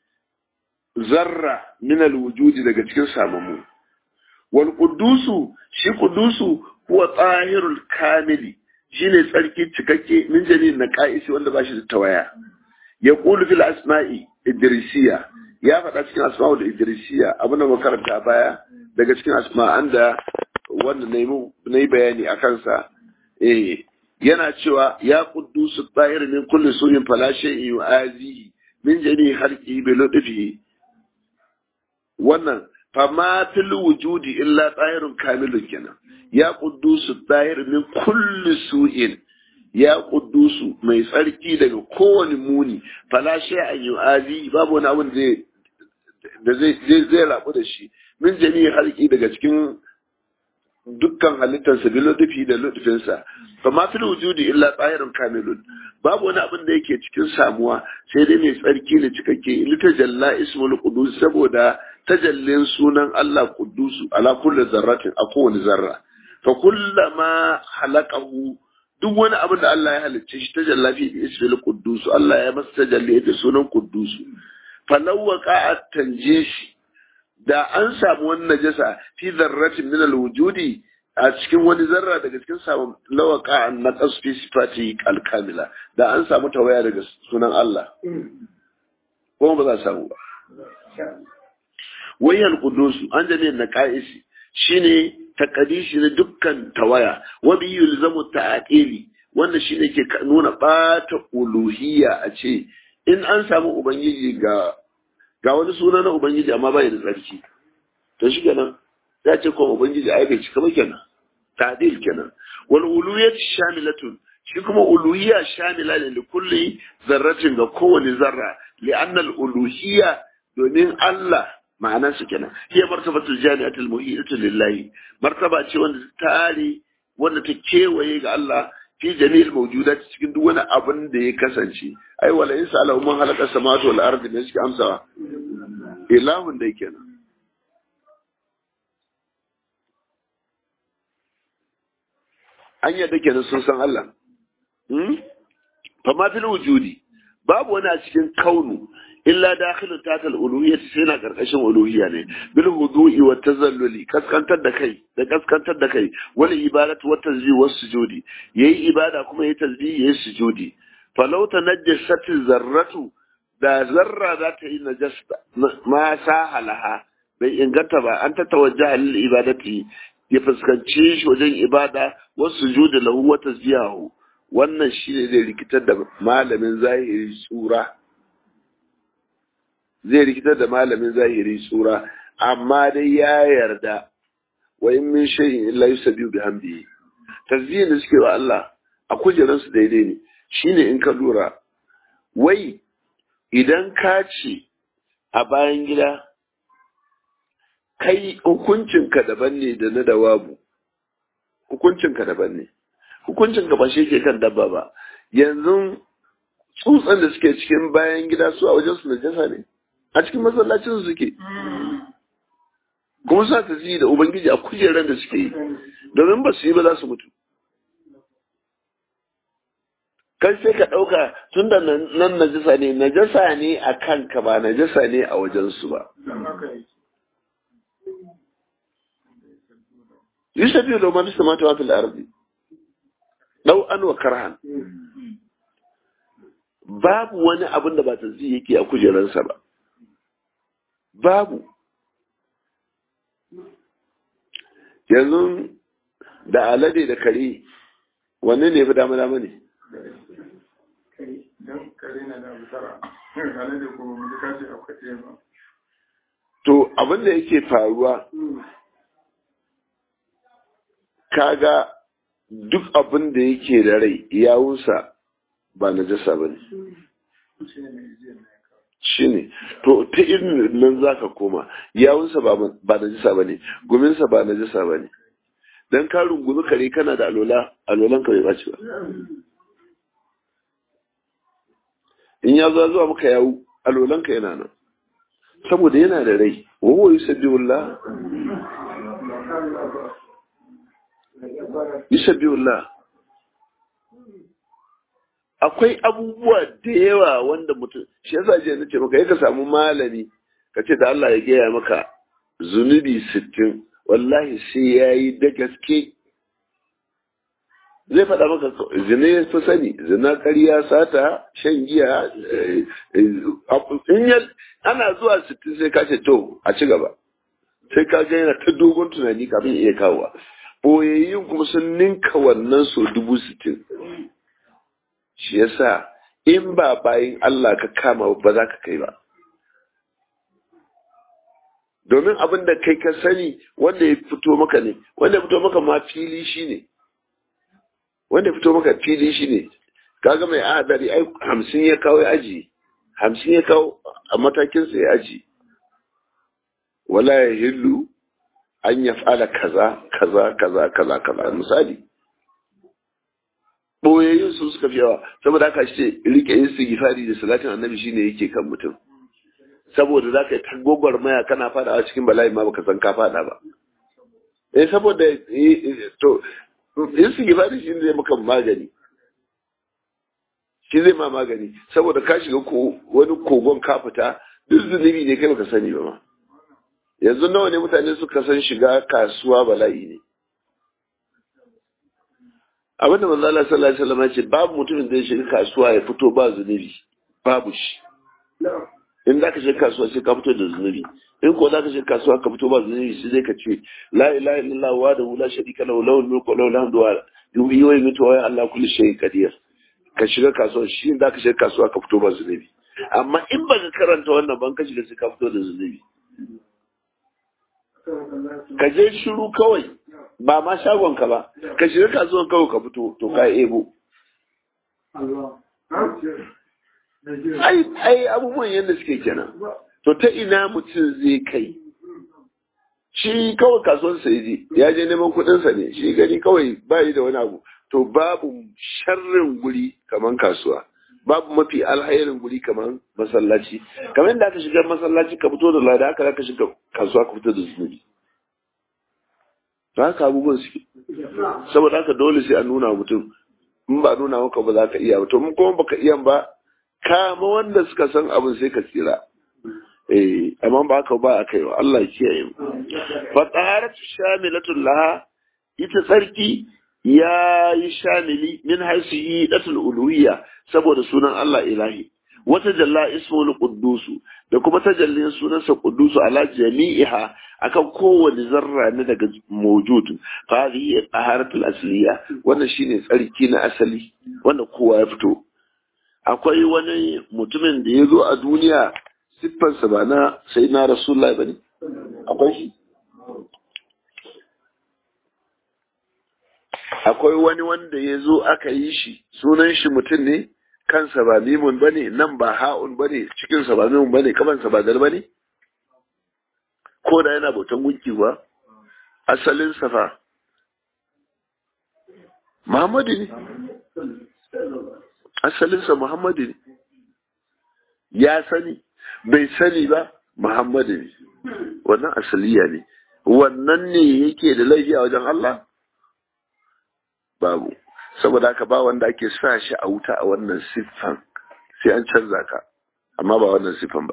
zarra min alwujudi daga cikin samamu wal qudusu shi qudusu huwa tsahirul kamili shine tsarki cikakke min janin na qa'isi wanda bashi da tawaya ya qulu fil asma'i idrisiya ya faɗa cikin asma'ul idrisiya abin da makaranta baya daga cikin asma'an da wanda na yi bayani a kansa eh yana cewa ya quddusu tsahir min kulli su'in fala shay'in yu'azihi min jami halqi bi lutfihi wannan fama fil wujudi illa tsahirun kamilun kenan ya quddusu tsahir min kulli su'in ya quddusu mai tsarki daga kowane muni fala shay'in yu'azihi babu wani abin zai da zai zai rabu da shi min jami halqi daga cikin dukkan halittarsa bi lutufi da lutufinsa fa ma fil wujudi illa tsahirun kamilun babu wani abin da yake cikin samuwa sai dai mai tsarki da cikakke lita jalla ismul qudus saboda tajallin sunan Allah qudusu ala kulli zarratin a kowane zarra fa kullama halaqahu duk wani abin da Allah ya halicce shi tajalla fi ismil qudus Allah ya masa tajalli da sunan qudusu falau waqa'at tanjishi da an samu wani najasa fi zarratin min alwujudi a cikin wani zarra daga cikin samun lawaka an naqas fi sifati alkamila da an samu tawaya daga sunan Allah kuma ba za a samu ba wayal qudus an jane na qa'isi shine taqdishi na dukkan tawaya wa bi yulzamu ta'qili wanda shine ke nuna bata uluhiyya a ce in an samu ubangiji ga ga wani suna na Ubangiji amma bai da tsarki to shi kenan ya ce kuma Ubangiji ai bai cika ba kenan ta'dil kenan wal uluhiyyat shamilatun shi kuma uluhiyya shamila ne li kulli zarratin ga kowane zarra li anna al uluhiyya domin Allah ma'anar su kenan hiya martabatul jami'atul muhitatu lillahi martaba ce wanda ta tare wanda ta kewaye ga Allah fi jami'il mawjudat cikin duk wani abin da ya kasance ai wala in sa'alahu man halaka samawati wal ardi ne suke amsawa ilahun dai kenan an yadda kenan sun san Allah fa ma fil wujudi babu wani a cikin kaunu illa dakhilun tatal uluhiyyah sai na karkashin uluhiyya ne bil hudu'i wa tazalluli kaskantar da kai da kaskantar da kai wal ibadatu wa tasbih was sujudi yayi ibada kuma yayi tasbih yayi sujudi falau tanajjasat zarratu da zarra za ta yi najasta ma sahalaha bai inganta ba an ta tawajjaha lil ibadati ya fuskanci shi wajen ibada wasu sujudi lahu wa tasbihahu wannan shine zai rikitar da malamin zahiri tsura zai rikitar da malamin zahiri tsura amma dai ya yarda wa in min shay'in illa yusabbihu bihamdihi tasbihin da suke wa Allah a kujeran su daidai ne shine in ka lura wai idan ka ce a bayan gida kai hukuncinka daban ne da na dawabu hukuncinka daban ne hukuncinka ba shi ke kan dabba ba yanzu tsutsan da suke cikin bayan gida su a wajen su najasa ne a cikin masallacin su suke kuma sa ta da ubangiji a kujeran da suke yi domin ba su yi ba za su mutu kai sai ka ɗauka tun da nan najasa ne najasa ne a kanka ba najasa ne a wajensu ba yusafi da man samata wa fil ardi dau an wa karhan babu wani abin da ba ta zai yake a kujeransa ba babu yanzu da alade da kare wanne ne fi dama dama ne to abin da yake faruwa kaga duk abin da yake da rai yawunsa ba na jasa ba ne shi ne to ta irin nan za ka koma yawunsa ba na jasa ba ne guminsa ba na jasa ba ne don ka rungumi kare kana da alola alolan ka bai baci ba in ya zo zuwa maka yawu alolan ka yana nan saboda yana da rai wawo yi sabbi wallah Bisabiyullah akwai abubuwa da yawa wanda mutum shi yasa je na ce maka ka samu malami ka ce da Allah ya gaya maka zunubi sittin wallahi sai ya yi da gaske zai faɗa maka zina ya fi sani zina ƙarya sata shan giya ana zuwa sittin sai ka ce to a ci gaba sai ka ga yana ta dogon tunani kafin iya kawowa boyayyun kuma sun ninka wannan so dubu sittin shi yasa in ba bayin Allah ka kama ba za ka kai ba domin abin da kai ka sani wanda ya fito maka ne wanda ya fito maka ma fili shi ne wanda ya fito maka fili shi ne kaga mai adari ai hamsin ya kawo ya aji hamsin ya kawo a matakinsa ya aji wala ya hillu an ya fala kaza kaza kaza kaza kaza misali boyayyun su suka fi yawa saboda haka ce rike yin sigifari da salatin annabi shine yake kan mutum saboda za ka yi tagogwar maya kana fada a cikin bala'i ma baka san ka fada ba eh saboda to yin sigifari shi zai maka magani shi zai ma magani saboda ka shiga wani kogon ka fita duk zunubi ne kai baka sani ba ma yanzu nawa ne mutane suka san shiga kasuwa bala'i ne abin da manzo Allah sallallahu alaihi wasallam ce babu mutumin da ya shiga kasuwa ya fito ba zunubi babu shi in zaka shiga kasuwa sai ka fito da zunubi in ko zaka shiga kasuwa ka fito ba zunubi sai dai ka ce la ilaha illallah wa da la sharika lahu lahul mulku wa lahul hamdu wa yuhyi wa yumiitu wa Allah kulli shay'in qadir ka shiga kasuwa shi in zaka shiga kasuwa ka fito ba zunubi amma in baka karanta wannan ban ka shiga sai ka fito da zunubi ka je shiru kawai ba ma shagonka ba ka shiga kasuwan kawai ka fito to ka ebo ai ai abubuwan yadda suke kenan to ta ina mutum zai kai shi kawai kasuwan sa je ya je neman kuɗinsa ne shi gani kawai bayi da wani abu to babu sharrin guri kaman kasuwa babu mafi alhairin guri kamar masallaci kamar yadda aka shiga masallaci ka fito da lada aka ka shiga kasuwa ka fito da zunubi to haka abubuwan suke saboda haka dole sai a nuna mutum in ba nuna maka ba za ka iya ba to mun kuma baka iya ba kama wanda suka san abin sai ka tsira eh amma ba haka ba a kai wa Allah ya kiyaye mu fa taharatu shamilatul laha ita tsarki ya yi shamili min haisu yi datul uluhiyya saboda sunan Allah ilahi wata jalla ismul quddusu da kuma tajallin sunansa quddusu ala jami'iha akan kowane zarra ne daga mawjud fa hadhihi taharatul asliya wannan shine tsarki na asali wanda kowa ya fito akwai wani mutumin da ya zo a duniya siffarsa ba na sai na rasulullahi bane akwai shi akwai wani wanda ya zo aka yi shi sunan shi mutum ne kansa ba mimun ba ne nan ba ha'un ba ne cikinsa ba mimun ba ne kamansa ba dal ba ne ko da yana bautan gunki ba asalin safa muhammadu ne asalinsa muhammadu ne ya sani bai sani ba muhammadu ne wannan asaliya ne wannan ne yake da laifi a wajen Allah babu saboda haka ba wanda ake sa shi a wuta a wannan siffan sai an canza ka amma ba wannan siffan ba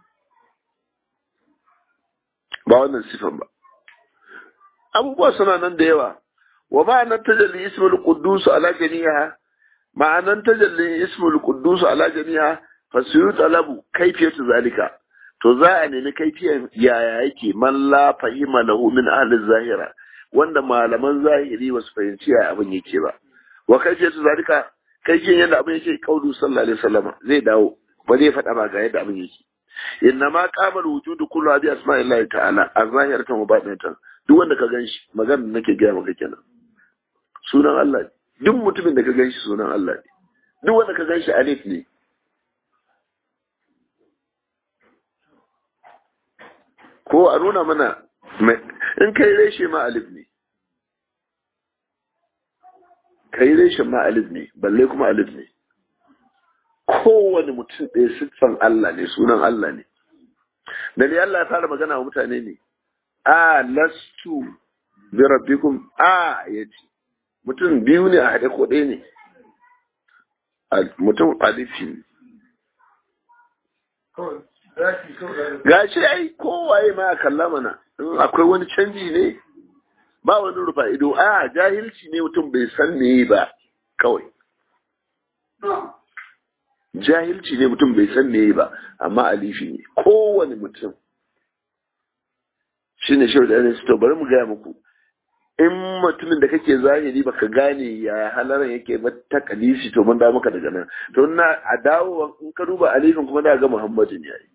ba wannan siffan ba abubuwa suna nan da yawa wa ma'anar tajalli ismul quddus ala jami'a ma'anar tajalli ismul quddus ala jami'a fasiru talabu kaifiyatu zalika to za a nemi kaifiyan yaya yake man la fahima lahu min ahli zahira wanda malaman zahiri ba su fahimci ya abin yake ba wa kai ce su zalika kai kin yadda abin yake kaudu sallallahu alaihi wasallam zai dawo ba zai faɗa ba ga yadda abin yake inna ma qamal wujudu kullu bi asma'illahi ta'ala az-zahiratan wa batinatan duk wanda ka ganshi magana nake gaya maka kenan sunan Allah ne duk mutumin da ka ganshi sunan Allah ne duk wanda ka ganshi alif ne ko a nuna mana in kai reshe ma alif ne kai reshe ma alif ne balle kuma alif ne kowane mutum ɗaya siffan Allah ne sunan Allah ne da ne Allah ya fara magana wa mutane ne a lastu bi rabbikum a yace mutum biyu ne a haɗe ko ɗaya ne mutum alifi ne gashi ai kowaye ma kalla mana in akwai wani canji ne ba wani rufa ido a jahilci ne mutum bai san me ba kawai jahilci ne mutum bai san me ba amma alifi ne kowane mutum shi ne shi da to bari mu gaya muku in mutumin da kake zahiri baka gane ya halaran yake ba ta kalisi to mun da maka daga nan to na a dawo in ka duba alifin kuma da ga muhammadu ne yayi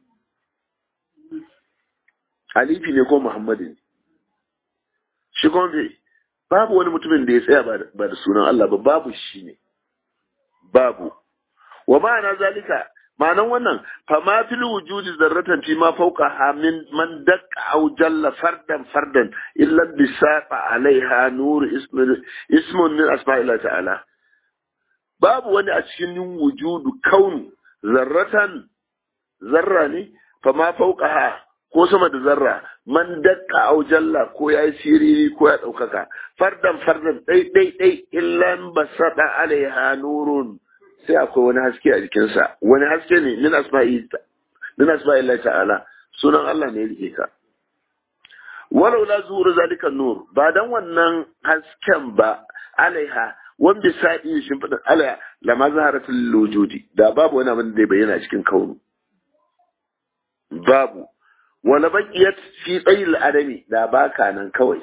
alifi ne ko muhammadu ne shi kuma bai babu wani mutumin da ya tsaya ba da sunan Allah ba babu shi ne babu wa ma'ana zalika ma'anan wannan fa ma fil wujudi zarratan fi ma fawqa ha min man dakka aw jalla fardan fardan illa bisaqa alaiha nur ismun ismun min asma'illah ta'ala babu wani a cikin wujudu kaunu zarratan zarra ne fa ma fawqa ha ko sama da zarra man dakka aw jalla ko yayi siriri ko ya daukaka fardan fardan dai dai dai illa basada alaiha nurun sai akwai wani haske a jikinsa wani haske ne min asma'i min asma'i ta'ala sunan Allah ne yake ka walau la zuhur zalika nur ba dan wannan hasken ba alaiha wan bi sa'i shimfidin alaiha lama zaharatul wujudi da babu wani abin da zai bayyana cikin kaunu babu wala baqiyat fi tsayil adami da baka nan kawai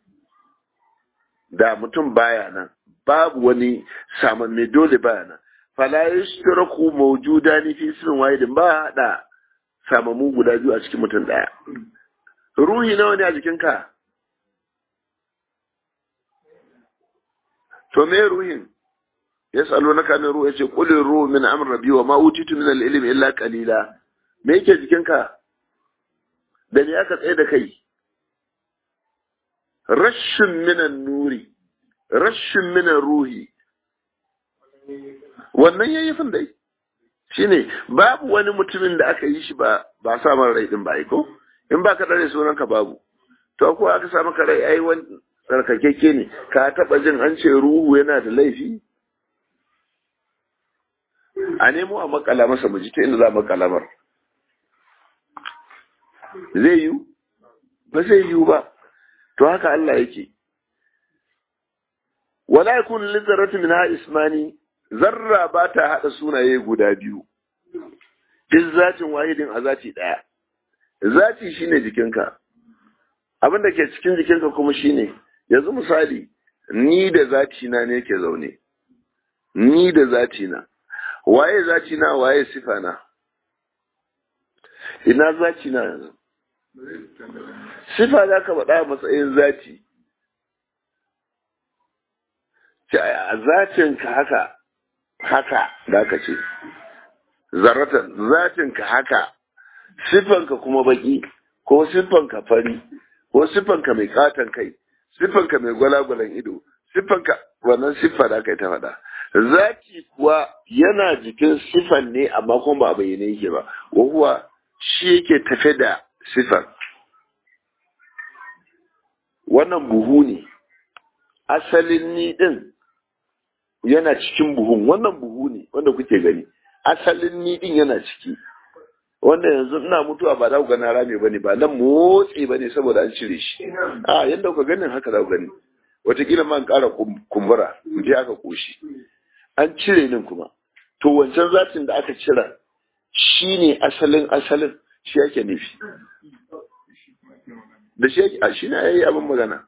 da mutum baya nan babu wani samanne dole baya nan fala yashtaraku mawjudani fi ismin wahidin ba da samamu guda biyu a cikin mutum daya ruhi nawa ne a jikinka to me ruhin yas'alunaka an ruhi yace qul ruhu min amri rabbi wa ma utitu min al-ilmi illa qalila me yake jikinka da me aka tsaye da kai rashin minan nuri rashin minan ruhi wannan yayyafin dai shine babu wani mutumin da aka yi shi ba ba sa mara rai din ba ko in ba ka dare sunan ka babu to ko aka sa maka rai ai wani tsarkakeke ne ka taba jin an ce ruhu yana da laifi a nemo a makala masa mu ji ta inda za a makalamar zai yiwu ba zai yiwu ba to haka Allah yake wala yakun lizarratu minha ismani zarra ba ta hada sunaye guda biyu duk zatin wahidin a zati daya zati shine jikinka abin da ke cikin jikinka kuma shine yanzu misali ni da zati na ne ke zaune ni da zati na waye zati na waye sifa na ina zati na yanzu sifa za ka faɗa matsayin zati a zatinka haka haka da ka ce zaratan zatinka haka siffanka kuma baki ko siffanka fari ko siffanka mai katon kai siffanka mai gwalagwalan ido siffanka wannan siffa da kai ta faɗa zaki kuwa yana jikin siffan ne amma kuma ba a bayyane yake ba wahuwa shi yake tafe da siffan wannan buhu ne asalin ni din yana cikin buhun wannan buhu ne wanda kuke gani asalin ni din yana ciki wanda yanzu ina mutuwa ba za ku gana rame bane ba nan motsi bane saboda an cire shi a yanda kuka ganin haka za ku gani wataƙila ma an ƙara kumbura mu je aka koshi an cire nin kuma to wancan zatin da aka cira shi ne asalin asalin shi yake nufi da shi yake a shi na yayi abin magana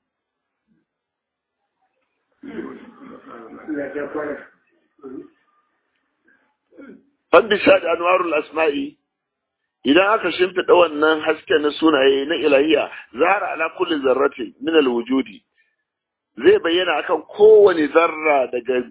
Fandisha da anwarul asma'i idan aka shimfiɗa wannan haske na sunaye na ilahiya zahara ala kulli zarratin min alwujudi zai bayyana akan kowane zarra daga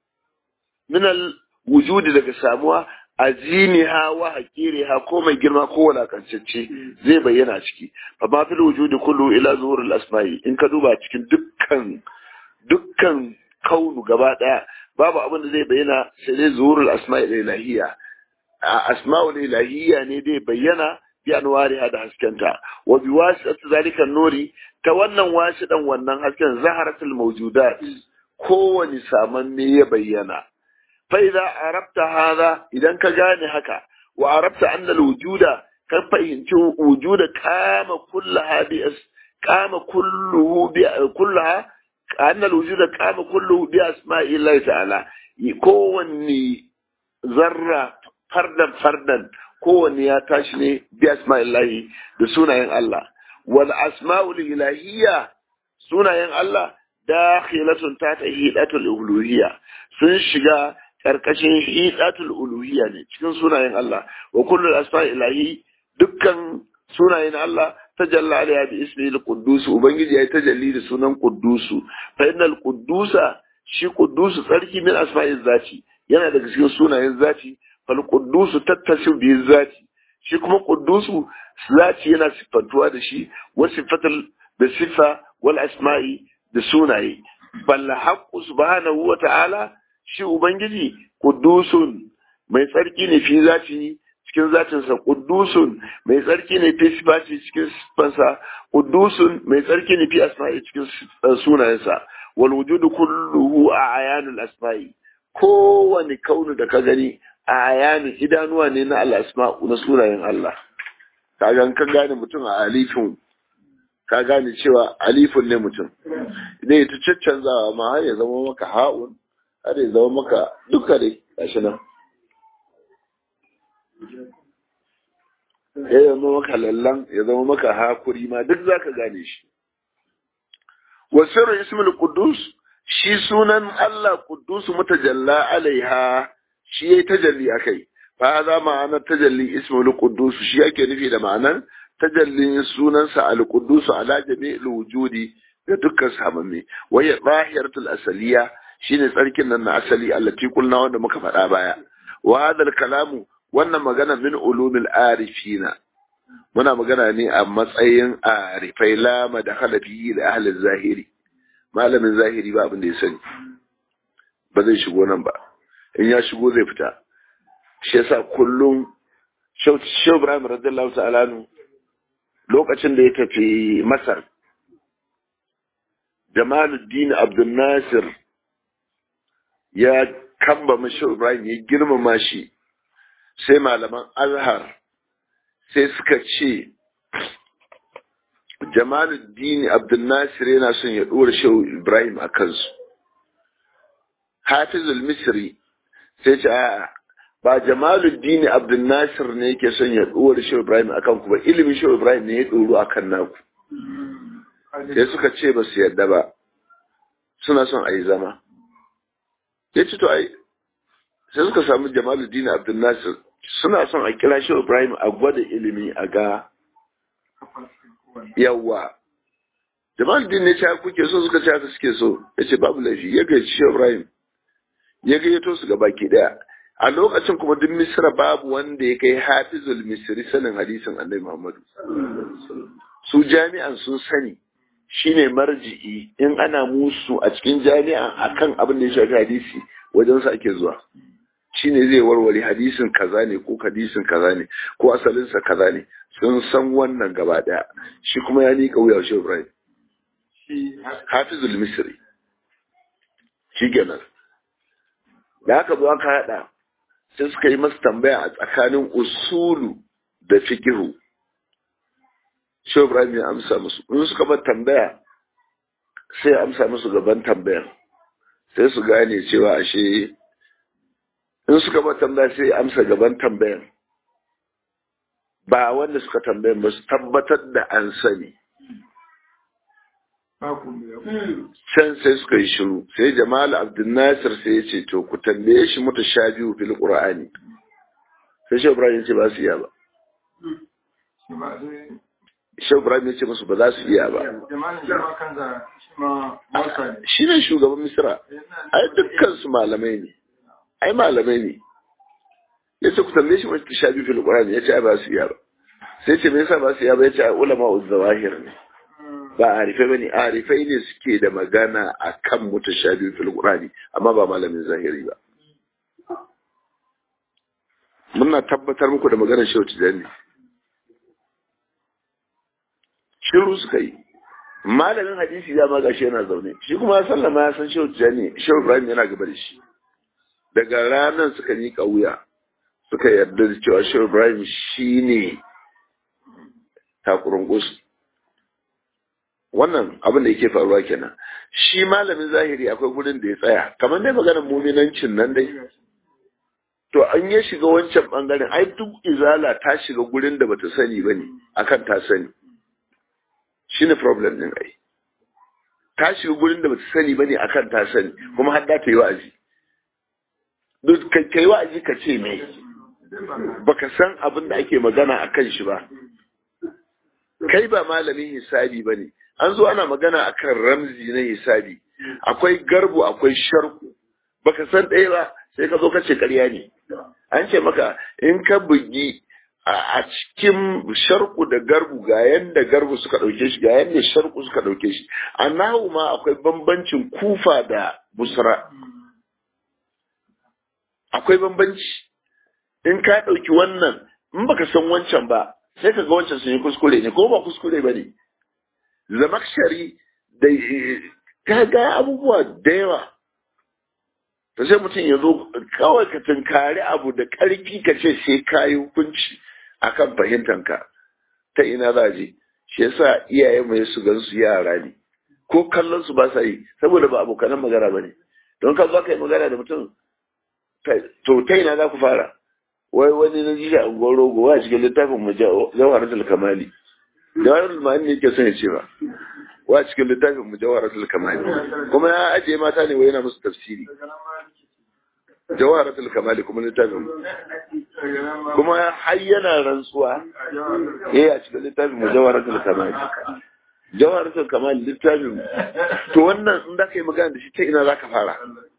min alwujudi daga samuwa azimiha wa hakiriha ko mai girma ko walakancacce zai bayyana ciki fa ma fil wujudi kullu ila zuhuril asma'i in ka duba cikin dukkan dukkan kaunu gaba daya babu abin da zai bayyana sai dai zuhurul asma'i ilahiyya asma'ul ilahiyya ne dai bayyana bi anwariha da haskenta wa bi wasitati zalika nuri ta wannan wasidan wannan hasken zaharatul mawjudat kowani samanne ya bayyana fa idza arabta hadha idan ka gane haka wa arabta anna alwujuda ka fahimci wujuda kama kullaha bi kama kulluhu bi kullaha anna alwujuda kama kulluhu bi asma'illahi ta'ala kowanne zarra fardan fardan kowanne ya tashi ne bi asma'illahi da sunayen Allah wal asma'ul ilahiyya sunayen Allah dakhilatun ta ta hidatul uluhiyya sun shiga karkashin hidatul uluhiyya ne cikin sunayen Allah wa kullu asma'i ilahi dukkan sunayen Allah tajalla alaiha bi ismi al-quddus ubangiji yayi tajalli da sunan quddusu fa innal quddusa shi quddusu tsarki min asma'iz zati yana daga cikin sunayen zati fal quddusu tattasu bi zati shi kuma quddusu zati yana siffantuwa da shi wa sifatul da sifa wal asma'i da sunaye bal haqqu subhanahu wa ta'ala shi ubangiji quddusun mai tsarki ne fi zati cikin zatinsa quddusun mai tsarki ne fi sifati cikin sifansa quddusun mai tsarki ne fi asma'i cikin sunayensa wal wujudu kulluhu a ayanul asma'i kowane kaunu da ka gani a ayanin idanuwa ne na al'asma'u na sunayen Allah. Ka gan ka gane mutum a alifin, ka gane cewa alifin ne mutum. Idan ya ta caccanzawa ma har ya zama maka ha'un, har ya zama maka duka dai, gashi nan. Ya zama maka lallan, ya zama maka hakuri ma duk za ka gane shi. Wasirin Ismail Kudus, shi sunan Allah Kudus mutajalla alaiha shi yayi tajalli akai fa za ma'anar tajalli ismul quddus shi yake nufi da ma'anar tajallin sunansa al quddus ala jami'il wujudi da dukkan samamme waya zahiratul asaliya shine tsarkin nan na asali allati kulna wanda muka faɗa baya wa hadal kalamu wannan magana min ulumil arifina muna magana ne a matsayin arifai lama da halafi da ahlin zahiri malamin zahiri ba abin da ya sani ba zai shigo nan ba in ya shigo zai fita shi yasa kullum Shehu Ibrahim radiyallahu ta'ala lokacin da ya tafi Masar jamaluddin abdul nasir ya kamba mashi ibrahim ya girmama shi sai malaman azhar sai suka ce jamaluddin abdul nasir yana son ya ɗora shehu ibrahim a kansu hafizul misri sai ce a'a ba jamaluddin abdul nasir ne yake son ya ɗora shehu ibrahim a kanku ba ilimin shehu ibrahim ne ya ɗoro a kan naku sai suka ce ba su yarda ba suna son a yi zama ya ce to ai sai suka samu jamaluddin abdul nasir suna son a kira shehu ibrahim a gwada ilimi a ga yawa jamaluddin ne ce kuke so suka ce haka suke so ya ce babu laifi ya gaji shehu ibrahim ya gayyato su ga baki daya a lokacin kuma duk misra babu wanda ya kai hafizul misri sanin hadisin annabi muhammadu su jami'an sun sani shine marji'i in ana musu a cikin jami'a akan abin da ya shafi hadisi wajen sa ake zuwa shine zai warware hadisin kaza ne ko hadisin kaza ne ko asalin sa kaza ne sun san wannan gaba daya shi kuma ya nika wuya shi Ibrahim hafizul misri shi kenan da haka zo aka hada sai suka yi masa tambaya a tsakanin usulu da fikihu shi Ibrahim ya amsa musu in suka bar tambaya sai ya amsa musu gaban tambayar sai su gane cewa ashe in suka bar tambaya sai ya amsa gaban tambayar ba wanda suka tambayan ba su tabbatar da an sani can sai suka yi shiru sai jamal abdul nasir sai ya ce to ku tambaye shi mutu sha biyu fil qur'ani sai shi ibrahim ya ce ba su iya ba shi ibrahim ya ce musu ba za su iya ba shi ne shugaban misra ai dukkan su malamai ne ai malamai ne ya ce ku tambaye shi mutu sha biyu fil qur'ani ya ce ai ba su iya ba sai ce me yasa ba su iya ba ya ce ai ulama uzzawahir ne ba arifai bane arifai ne suke da magana akan mutashabi fil qur'ani amma ba malamin zahiri ba muna tabbatar muku da maganar shehu tijani shiru suka yi malamin hadisi ya ma gashi yana zaune shi kuma sallama ya san shehu tijani shehu ibrahim yana gaba da shi daga ranar suka yi wuya suka yarda da cewa shehu ibrahim shine takurin gusu wannan abin da yake faruwa kenan shi malamin zahiri akwai gurin da ya tsaya kamar dai maganar muminancin nan dai to an ya shiga wancan bangaren ai duk izala ta shiga gurin da bata sani bane akan ta sani shine problem din ai ta shiga gurin da bata sani bane akan ta sani kuma har da ta yi wa'azi duk kai wa'azi ka ce me baka san abin da ake magana akan shi ba kai ba malamin hisabi bane an zo ana magana akan ramzi na hisabi akwai garbu akwai sharku baka san ɗaya ba sai ka zo ka ce ƙarya ne an ce maka in ka bugi a cikin sharku da garbu ga yanda garbu suka ɗauke shi ga yanda sharku suka ɗauke shi a nahu ma akwai bambancin kufa da busra akwai bambanci in ka ɗauki wannan in baka san wancan ba sai ka ga wancan sun yi kuskure ne ko ba kuskure ba ne zamakshari da ka ga abubuwa da yawa ta sai mutum ya zo kawai ka tunkari abu da ƙarfi ka ce sai ka yi hukunci akan fahimtanka ta ina za je shi yasa iyaye mai su gan su yara ne ko kallon su ba sa yi saboda ba abokanan magana ba ne don ka zo ka yi magana da mutum to ta ina za ku fara wai wani na ji a unguwar rogo a cikin littafin mu jawharatul kamali jawharatul ma'ani ne ke son ya ce ba wa cikin littafin mu jawharatul kamali kuma ya ajiye mata ne wai yana musu tafsiri jawharatul kamali kuma littafin mu kuma har yana rantsuwa eh a cikin littafin mu jawharatul kamali jawharatul kamali littafin to wannan in da ka yi magana da shi ta ina za ka fara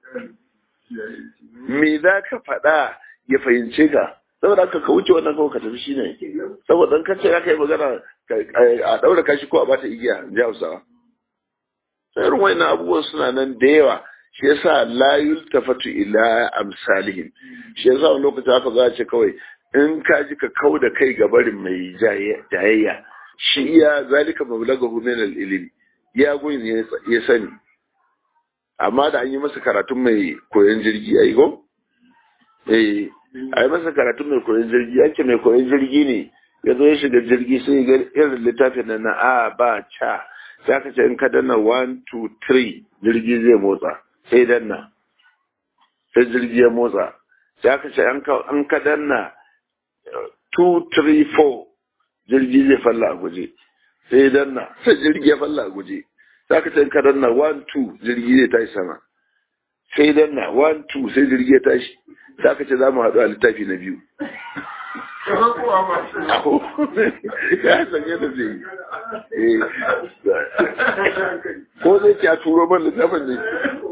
me za ka faɗa ya fahimce ka saboda haka ka wuce wannan kawai ka tafi shi ne saboda kan ce ka yi magana a ɗaura kashi ko a bata igiya ji hausawa sai irin wannan abubuwan suna nan da yawa shi yasa la yultafatu ila amsalihim shi yasa wani lokaci aka za ce kawai in ka ji ka kau da kai ga barin mai jayayya shi iya zalika mablagahu min al-ilmi ya gun ya sani amma da an yi masa karatun mai koyon jirgi a ko eh a yi masa karatun mai koyon jirgi yake mai koyon jirgi ne ya zo ya shiga jirgi sai ga irin littafin na a ba ca sai aka ce in ka danna 1 2 3 jirgi zai motsa sai danna sai jirgi ya motsa sai aka ce an ka danna 2 3 4 jirgi zai falla a guje sai danna sai jirgi ya falla a guje sai aka ce in ka danna 1 2 jirgi zai tashi sama sai danna 1 2 sai jirgi ya tashi sai aka ce za mu haɗu a littafi na biyu ya sanye da zai yi ko zai ci a turo man littafin ne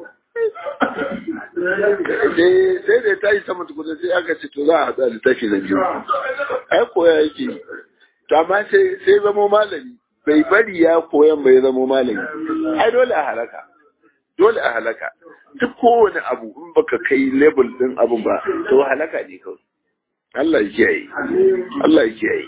sai da ta yi sama tukuna sai aka ce to za a haɗu a littafi na biyu ai koya yake to amma sai zamo malami bai bari ya koyan bai zamo malami ai dole a halaka dole a halaka duk kowane abu in baka kai level din abun ba to halaka ne kawai Allah ya kiyaye Allah ya kiyaye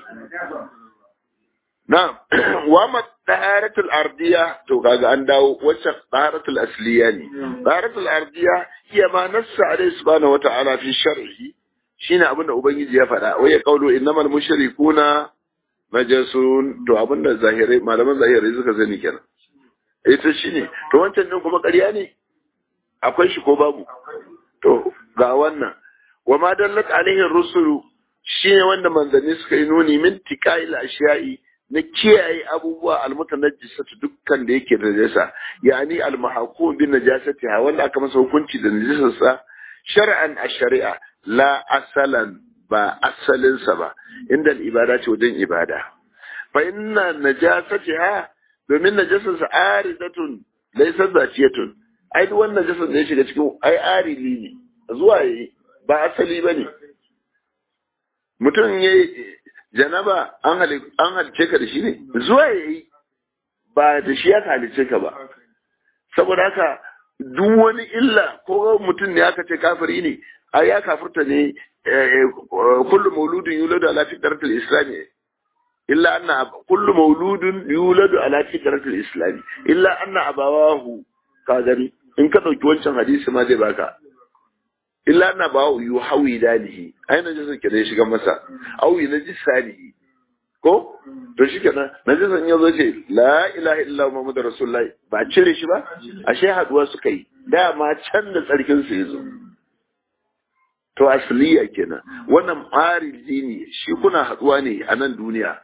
na wa ma taharatul ardiya to kaga an dawo wacce taharatul asliya ne taharatul ardiya hiya ma nassa alaihi subhanahu wata'ala fi sharhi shine abinda ubangiji ya faɗa wai ya kaulo innamal mushrikuna najasun to abinda zahirai malaman zahirai suka sani kenan ita shine to wancan din kuma ƙarya ne akwai shi ko babu to ga wannan wa ma dallat alaihi rusulu shine wanda manzanni suka yi nuni min tiqail ashiya'i na kiyaye abubuwa almutanajjisatu dukkan da yake da najasa yani almahaqu bin najasati ha wanda aka masa hukunci da najasarsa shar'an a shari'a la asalan ba asalinsa ba inda ibada ce wajen ibada fa inna najasatiha domin najasarsa aridatun laysa zatiyatun ai duk wannan najasar da ya shiga cikin ai arili ne zuwa yi ba asali bane mutum ya janaba an halice ka da shi ne zuwa ya yi ba da shi ya halice ka ba saboda haka duk wani illa ko mutum ne aka ce kafiri ne a ya kafirta ne kullu mauludin yuladu ala fitratil islami illa anna kullu mauludin yuladu ala fitratil islami illa anna abawahu ka gani in ka dauki wancan hadisi ma zai baka illa na ba yu hawi dalihi ai na jisa ke da ya shiga masa awi na jisanihi ko to shi kenan na jisan ya zo ce la ilaha illa muhammadu rasulullahi ba cire shi ba ashe haduwa suka yi dama can da tsarkin su yazo to asliya kenan wannan ariji ne shi kuna haduwa ne a nan duniya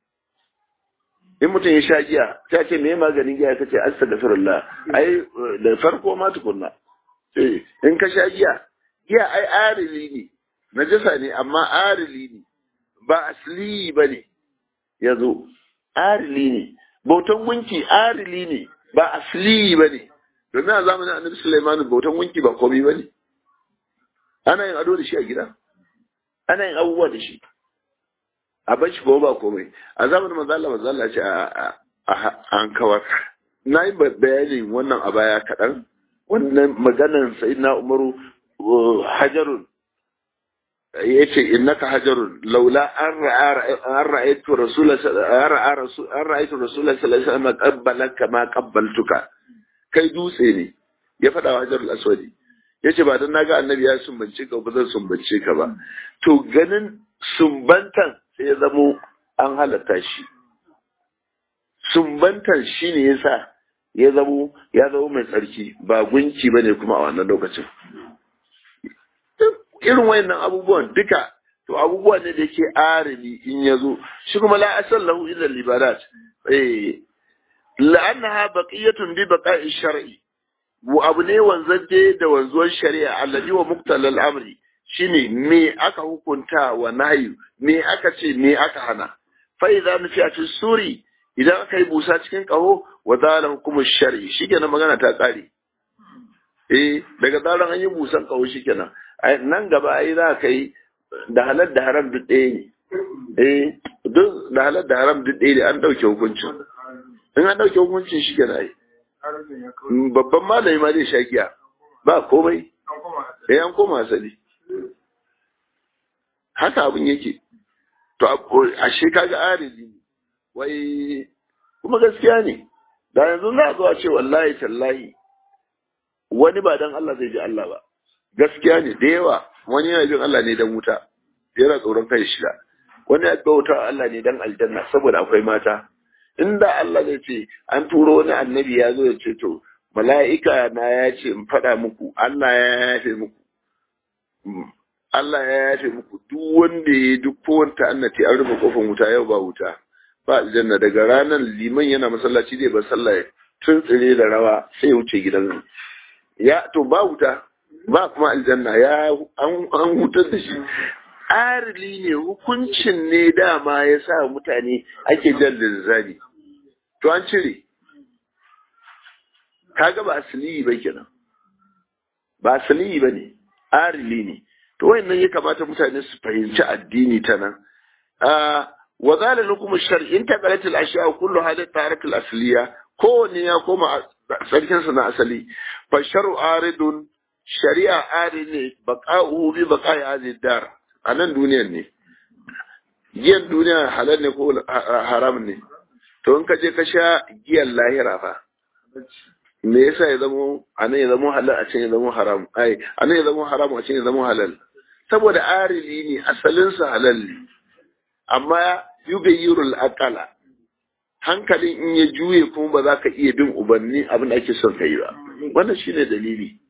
in mutum ya sha giya ta ce me maganin giya ka ce astaghfirullah ai da farko ma tukunna in ka sha giya giya ai arili ne najasa ne amma arili ne ba asli ba ne ya zo arili ne bautan gunki arili ne ba asli ba ne domin a zamanin annabi Sulaiman bautan gunki ba komai ba ne ana yin ado da shi a gida ana yin abubuwa da shi a bar shi ko ba komai a zamanin manzo Allah manzo Allah ce an kawar na yi bayanin wannan a baya kaɗan wannan maganar sayyidina Umaru hajarun ya ce innaka hajarun laula an ra'aytu rasula an ra'aytu rasula sallallahu alaihi wasallam qabbalaka ma qabbaltuka kai dutse ne ya faɗa wa hajarul aswadi ya ce ba dan naga annabi ya sumbance ka ba zan sumbance ka ba to ganin sumbantan sai ya zamo an halatta shi sumbantan shine yasa ya zamo ya zamo mai tsarki ba gunki bane kuma a wannan lokacin irin wayannan abubuwan duka to abubuwa ne da yake arimi in ya zo shi kuma la asal lahu illa libadat eh la'annaha baqiyatun bi baqa'i shar'i wa abu ne wanzaje da wanzuwar shari'a alladhi wa muqtalal amri shine me aka hukunta wa nahyu me aka ce me aka hana fa idza nufiya fi suri idan aka yi busa cikin kaho wa zala hukumu shar'i shikenan magana ta tsare eh daga zaran an yi busan kaho shikenan nan gaba ai za ka yi da halar da haram duk ɗaya ne eh duk da halar da haram duk ɗaya ne an ɗauke hukuncin in an ɗauke hukuncin shi kenan ai babban malami ma zai sha giya ba komai eh an koma asali haka abin yake to ashe kaga arizi wai kuma gaskiya ne da yanzu za zuwa ce wallahi tallahi wani ba dan Allah zai ji Allah ba gaskiya ne da yawa wani yana jin Allah ne dan wuta yana tsoron kai shida wani ya bauta Allah ne dan aljanna saboda akwai mata inda Allah zai ce an turo wani annabi ya zo ya ce to mala'ika na ya ce in faɗa muku Allah ya yafe muku Allah ya yafe muku duk wanda ya duk kowanta annati an rufe kofar wuta yau ba wuta ba aljanna daga ranar liman yana masallaci zai bar sallah tun tsire da rawa sai wuce gidan ya to ba wuta ba kuma aljanna ya an hutar da shi arili ne hukuncin ne dama ya sa mutane ake jan linzami to an cire kaga ba asali ba kenan ba asali ba ne arili ne to wayannan ya kamata mutane su fahimci addini ta nan wa zala lakum shar in taqalat al ashya kullu hada tarak al asliya kowanne ya koma sarkin sa na asali fa sharu aridun shari'a arid ne baqa'u bi baqa'i hadhihi dar anan duniyar ne giyan duniya halal ne ko haram ne to in ka je ka sha giyan lahira fa me yasa ya zamo anan ya zamo halal a can ya zamo haram ai anan ya zamo haram a can ya zamo halal saboda arili ne asalinsa halal ne amma yugayyirul aqala hankalin in ya juye kuma ba za ka iya bin ubanni abin da ake son kai ba wannan shine dalili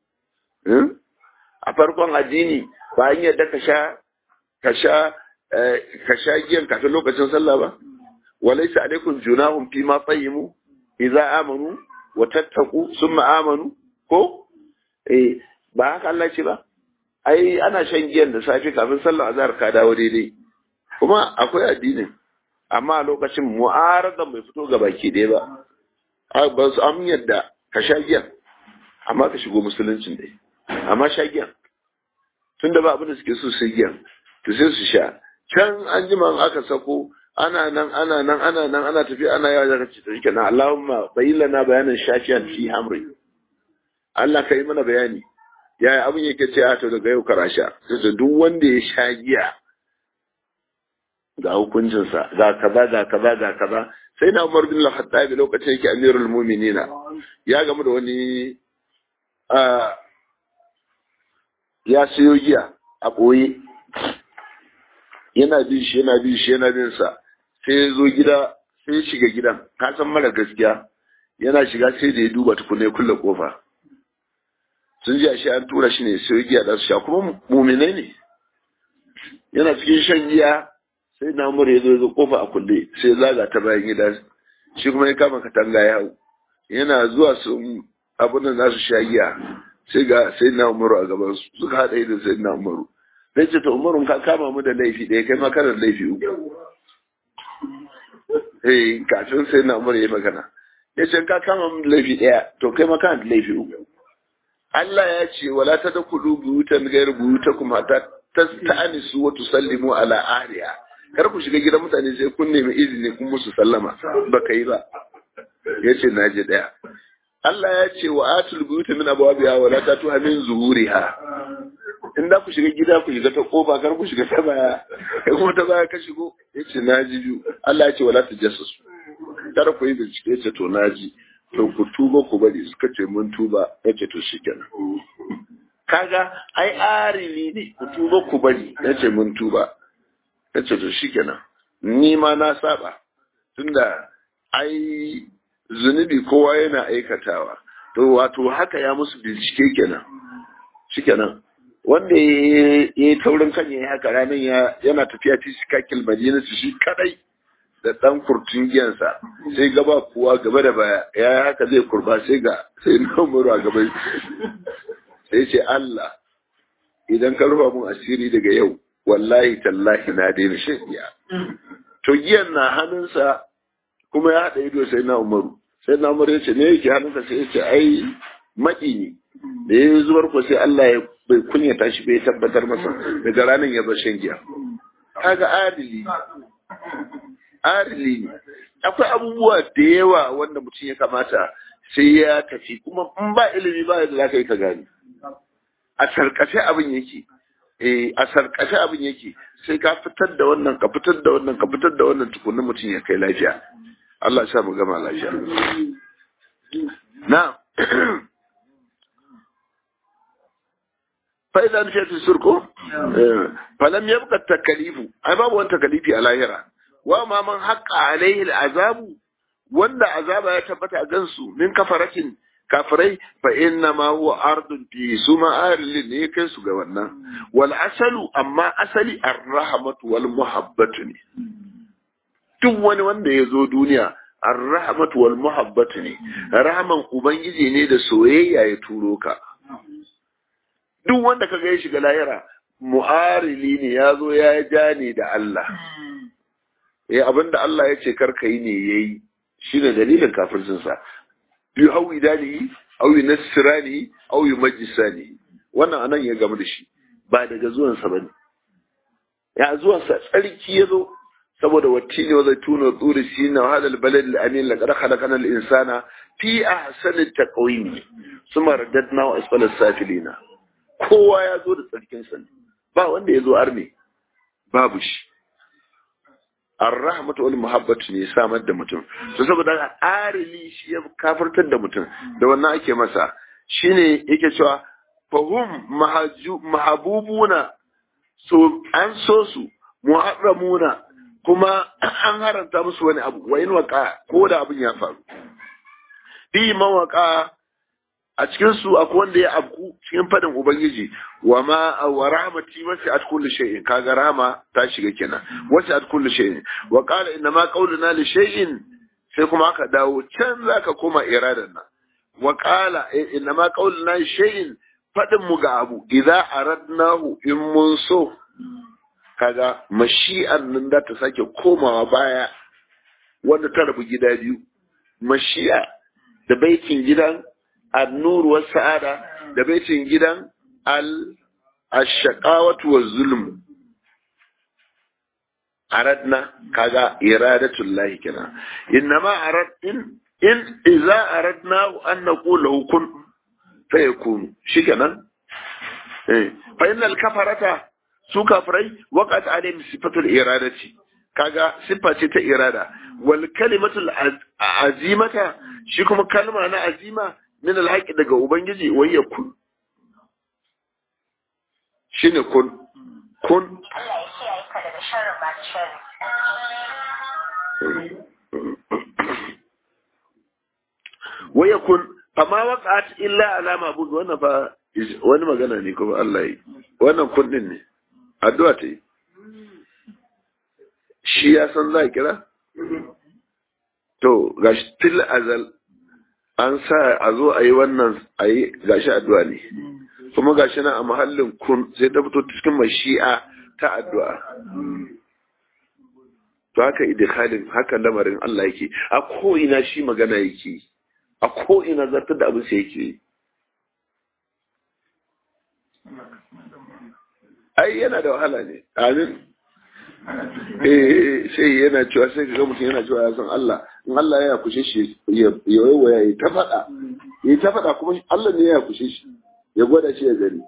a farkon addini ba an yadda ka sha ka sha ka sha giyan kafin lokacin sallah ba walaysa alaikum junahum fi ma tayyimu idza amanu wa tattaqu summa amanu ko eh ba haka Allah ce ba ai ana shan giyan da safe kafin sallar azhar ka dawo daidai kuma akwai addinin amma lokacin mu'aradan bai fito ga baki ɗaya ba ba su am yadda ka sha giyan amma ka shigo musuluncin dai amma sha giyan tunda ba abin da suke so sai giyan to sai su sha can an jima aka sako ana nan ana nan ana nan ana tafi ana yawa da kace to na Allahumma bayyana bayanan shafiyan fi hamri Allah kai mana bayani yaya abin yake ce a to daga yau karasha sai duk wanda ya sha giya ga hukuncinsa ga kaza ga kaza ga kaza sai na Umar bin Al-Khattab lokacin yake Amirul Mu'minina ya gamu da wani ya siyo giya a ɓoye yana bin shi yana bin shi yana bin sa sai ya zo gida sai ya shiga gidan ka san mara gaskiya yana shiga sai da ya duba tukuna ya kulle kofa sun ji ashe an tura shi ne sai giya da su sha kuma muminai ne yana cikin shan giya sai na umar ya zo ya zo kofa a kulle sai ya zaga ta bayan gida shi kuma ya kama katanga ya hau yana zuwa sun abin da za su sha giya sai ga sai na umaru a gaban su suka haɗa idan sai na umaru zai ce ta umaru ka kama mu da laifi ɗaya kai ma kana da laifi uku eh kafin sai na umaru ya magana ya ce ka kama mu da laifi ɗaya to kai ma kana da laifi uku Allah ya ce wala ta da kudu buyutan gairu buyutakum hatta tasta'nisu wa tusallimu ala ahliha kar ku shiga gidan mutane sai kun nemi izini kun musu sallama baka yi ba yace naje daya Allah ya ce wa atul buyuta min abwabiha wa la tatuha min zuhuriha in da ku shiga gida ku shiga ta kofa kar ku shiga ta baya kai kuma ta baya ka shigo yace naji biyu Allah ya ce wala tajassasu kar ku yi bincike yace to naji to ku tuba ku bari suka ce mun tuba yace to shikenan kaga ai arili ne ku tuba ku bari yace mun tuba yace to shikenan ni ma na saba tunda ai zunubi kowa yana aikatawa to wato haka ya musu bincike kenan shikenan wanda ya yi taurin kan ya haka ranar yana tafiya ta shi kakil madina su shi kadai da dan kurtun giyansa sai gaba kuwa gaba da baya ya haka zai kurba sai ga sai na umaru a gaba sai ce Allah idan ka rufa mun asiri daga yau wallahi tallahi na daina shan giya to giyan na hannunsa kuma ya haɗa ido sai na umaru sai na umaru ya ce me yake hannunsa sai ya ce ai maƙi ne da ya zubar ko sai Allah ya bai kunyata shi bai tabbatar masa daga ranar ya bar shan giya kaga adili adili ne akwai abubuwa da yawa wanda mutum ya kamata sai ya tafi kuma in ba ilimi ba yadda za ka yi ka gani a sarkace abin yake eh a sarkace abin yake sai ka fitar da wannan ka fitar da wannan ka fitar da wannan tukunin mutum ya kai lafiya Allah sha mu gama lafiya na fa'iza nufi ta surko falam yabqa takalifu ai babu wani takalifi a lahira wa ma man haqqa alaihi azabu wanda azaba ya tabbata a gansu min kafaratin kafirai fa inna ma huwa ardun fi suma arlin ne kai su ga wannan wal asalu amma asali ar-rahmatu wal muhabbatu ne duk wani wanda ya zo duniya ar-rahmatu wal muhabbatu ne rahman ubangiji ne da soyayya ya turo ka duk wanda kaga ya shiga lahira mu'arili ne ya zo ya ja ne da Allah eh abinda Allah ya ce karka yi ne yayi shine dalilin kafircinsa yi hau idani au yi nasirani au yi majisani wannan anan ya gamu da shi ba daga zuwansa ba ne ya zuwansa tsarki ya zo saboda wacce ne wazai tuna tsuri shi na hadal balad al-amin la qad khalaqana al-insana fi ahsani taqwim suma raddadna wa asfala safilina kowa ya zo da tsarkin sa ba wanda ya zo arne babu shi ar-rahmatu wal muhabbatu ne samar da mutum to saboda arili shi ya kafirtar da mutum da wannan ake masa shine yake cewa fahum mahabubuna so an so su muharramuna kuma an haranta musu wani abu wa in waka ko da abin ya faru bi mawaka a cikin su akwai wanda ya abku cikin fadin ubangiji wa ma wa rahmati wasi at kulli shay'in kaga rahma ta shiga kenan wasi at kulli shay'in wa qala inna ma qawluna li shay'in sai kuma aka dawo can zaka koma iradan nan wa qala inna ma qawluna li shay'in fadin mu ga abu idza aradnahu in mun so kaga mashi'an nan da ta sake komawa baya wanda ta rabu gida biyu mashi'a da baitin gidan النور والسعادة da baitin gidan al-ashaqawatu wa zulm aradna kaga iradatul lahi kenan innama arad in in idza aradna an naqulu kun fayakun shikenan eh fa innal kafarata su kafirai waqat alayhim sifatul iradati kaga siffa ce ta irada wal kalimatul azimata shi kuma kalma na azima min alhaƙi daga Ubangiji wai ya kun. Shi ne kun. Kun. Wai ya kun, fama waƙat illa alama bugu wannan fa wani magana ne kuma Allah yi. Wannan kun ɗin ne, addu'a ta yi. Shi ya san za a kira? To, gashi til azal an sa a zo a yi wannan a yi gashi addu'a ne kuma gashi na a mahallin kun sai ta fito cikin mashi'a ta addu'a to haka idikhalin haka lamarin Allah yake a ko'ina shi magana yake a ko'ina zartar da abin sai yake ai yana da wahala ne amin eh sai yana cewa sai ga mutum yana cewa ya san Allah in Allah ya kushe shi ya waya ya ta faɗa ya ta faɗa kuma Allah ne ya kushe shi ya gwada shi ya gani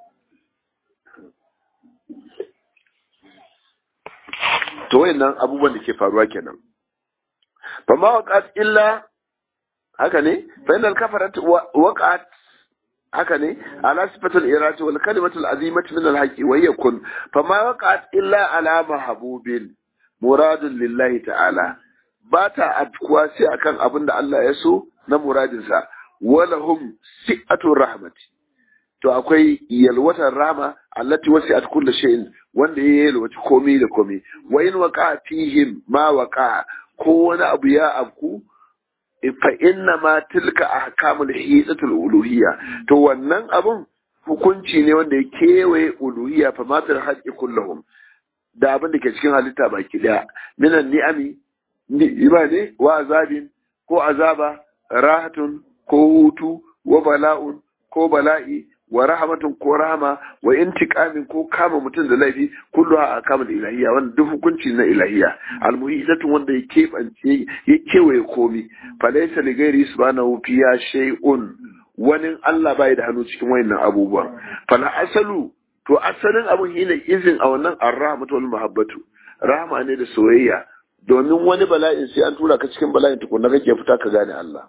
to wayannan abubuwan da ke faruwa kenan fa ma waqat illa haka ne fa innal kafarat waqat haka ne ala sifatul irati wal kalimatul azimati min al haqi wa yakun fa ma waqat illa ala mahbubin muradun lillahi ta'ala ba ta afkuwa sai akan abin da Allah ya so na muradinsa walahum si'atul rahmati to akwai yalwatar rahma allati wasi'at kulli shay'in wanda ya yalwaci komai da komai wa in waqa fihim ma waqa ko wani abu ya afku fa inna ma tilka ahkamul hidatul uluhiyya to wannan abun hukunci ne wanda ya kewaye uluhiyya fa matar haqqi kullahum da abin da ke cikin halitta baki daya minan ni'ami ni'ima ne wa azabin ko azaba rahatun ko hutu wa bala'un ko bala'i wa rahmatun ko rahama wa intiqamin ko kama mutum da laifi kullu a kama da ilahiyya wanda duk hukunci na ilahiyya almuhidatun wanda ya keɓance ya kewaye komi falaysa li ghairi subhanahu fiya shay'un wani Allah bai da hannu cikin wayannan abubuwa fala asalu to asalin abun shine izin a wannan arrahmatu wal mahabbatu rahma ne da soyayya domin wani bala'in sai an tura ka cikin bala'in tukunna kake fita ka gane Allah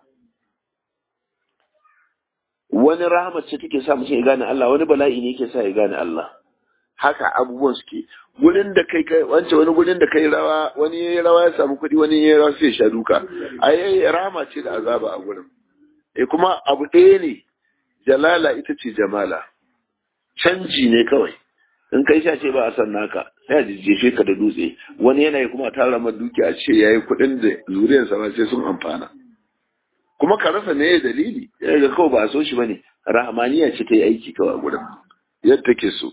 wani rahama ce take sa mutum ya gane Allah wani bala'i ne yake sa ya gane Allah haka abubuwan suke gurin da kai kai wance wani gurin da kai rawa wani yayi rawa ya samu kuɗi wani yayi rawa sai ya sha duka ai rahama ce da azaba a gurin eh kuma abu ɗaya ne jalala ita ce jamala canji ne kawai in kai sha ce ba a san naka sai a jijjefe ka da dutse wani yanayi kuma tara ma duki a ce yayi kuɗin da zuriyarsa ma sai sun amfana kuma ka rasa me dalili ya ga kawai ba a so shi bane rahmaniya ce ta yi aiki kawai a gurin yadda take so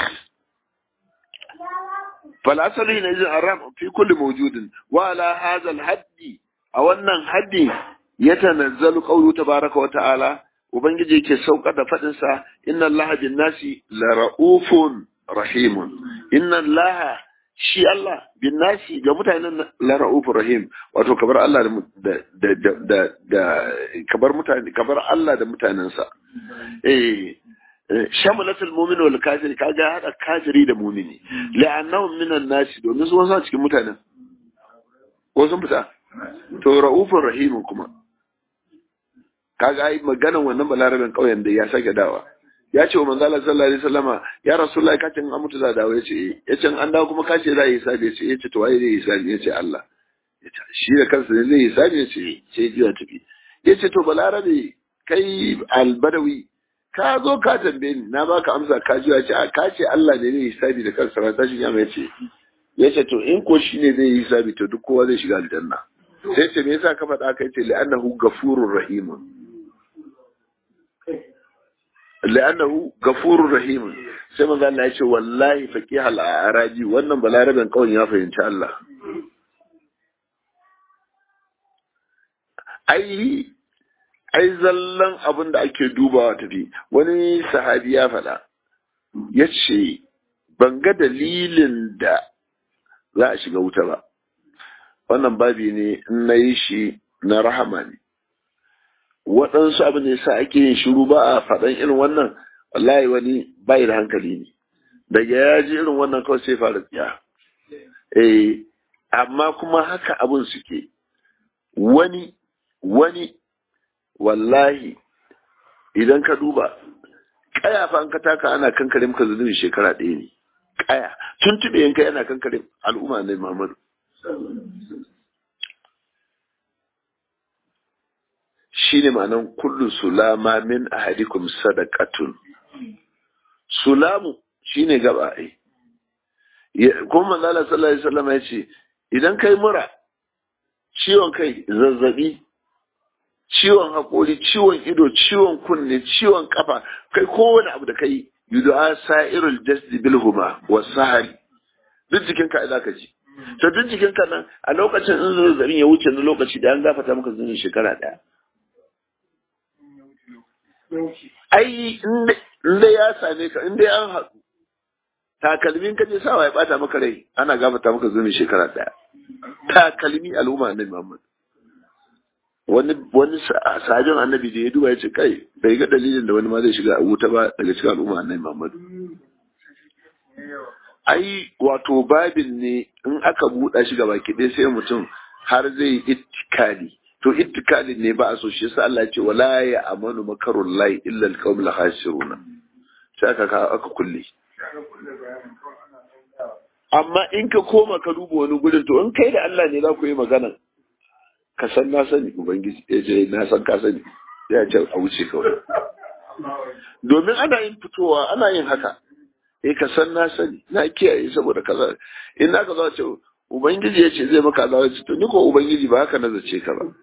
فالأصل هنا الرفع في كل موجود وعلى هذا الحد أو أن الحد يتنزل قوله تبارك وتعالى وبنجي يكي سوق فدنسا إن الله بالناس لرؤوف رحيم إن الله shi Allah bin nasi ga mutanen la ra'ufur rahim wato kabar Allah da da da da kabar mutane kabar Allah da mutanensa eh shamalatul mu'min wal kafir kaga hada kafiri da mu'mini la'annahum minan nasi domin su wasu cikin mutanen ko sun fita to ra'ufur rahim kuma kaga ai maganan wannan balaraben kauyen da ya sake dawa ya ce wa manzo Allah sallallahu alaihi wasallama ya rasulullahi kace an mutu za dawo yace yace an dawo kuma kace za yi hisabi yace yace to waye zai yi hisabi yace Allah yace shi da kansa ne zai yi hisabi yace sai jiya tafi yace to balarabe kai albadawi ka zo ka tambaye ni na baka amsa ka ji ce a ka ce Allah ne zai hisabi da kansa ran tashin yamma yace yace to in ko shi ne zai yi hisabi to duk kowa zai shiga aljanna sai ce me yasa ka faɗa kai ce li'annahu ghafurur rahim li'annahu ghafurur rahim sai manzo Allah ya ce wallahi faqih al-arabi wannan balaraben kawai ya fahimci Allah ai ai zallan abin da ake dubawa tafi wani sahabi ya faɗa ya ce ban ga dalilin da za a shiga wuta ba wannan babi ne in na yi shi na rahama ne waɗansu abin da yasa ake yin shiru ba a faɗan irin wannan wallahi wani bai da hankali ne daga ya ji irin wannan kawai sai fara tsiya eh amma kuma haka abin suke wani wani wallahi idan ka duba kaya fa an ka taka ana kankare maka zunubi shekara ɗaya ne kaya tun tube yanka yana kankare al'umma ne Muhammadu shine ma'anan kullu sulama min ahadikum sadaqatun sulamu shine gaba ai kuma manzo Allah sallallahu alaihi wasallam ya ce idan kai mura ciwon kai zazzabi ciwon haƙori, ciwon ido, ciwon kunne, ciwon kafa, kai kowane abu da kai yudu'a sa'irul jasdi bil huma wa sahari. Duk jikin ka za ka ji. To duk jikin ka nan a lokacin in zazzabin ya wuce na lokaci da an gafata maka zunin shekara ɗaya. Ai inda ya same ka inda an haɗu. Takalmin ka je sawa ya ɓata maka rai ana gafata maka zunin shekara ɗaya. Takalmi al'umma annabi Muhammad. wani wani sajin annabi da ya duba ya ce kai bai ga dalilin da wani ma zai shiga a wuta ba daga cikin al'umma annabi Muhammadu ai wato babin ne in aka buɗa shi gaba ɗaya sai mutum har zai yi ittikali to ittikali ne ba a so shi yasa Allah ya ce wala ya amanu makarul lahi illa alqawmul khasiruna sai aka aka kulle amma in ka koma ka duba wani gurin to in kai da Allah ne za ku yi magana ka san na sani ubangiji ya ce na san ka sani ya ce a wuce kawai domin ana yin fitowa ana yin haka eh ka san na sani na kiyaye saboda kaza in na ka zo ce ubangiji ya ce zai maka azaba ce to ni ko ubangiji ba haka na zace ka ba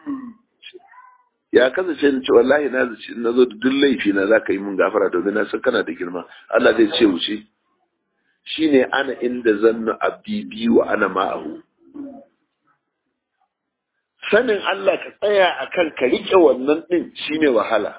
ya kazace ni ce wallahi na zace na zo da duk laifi na zaka yi mun gafara domin na san kana da girma Allah zai ce wuce shine ana inda zannu abdi bi wa ana ma'ahu sanin Allah ka tsaya a kan ka riƙe wannan ɗin shine wahala.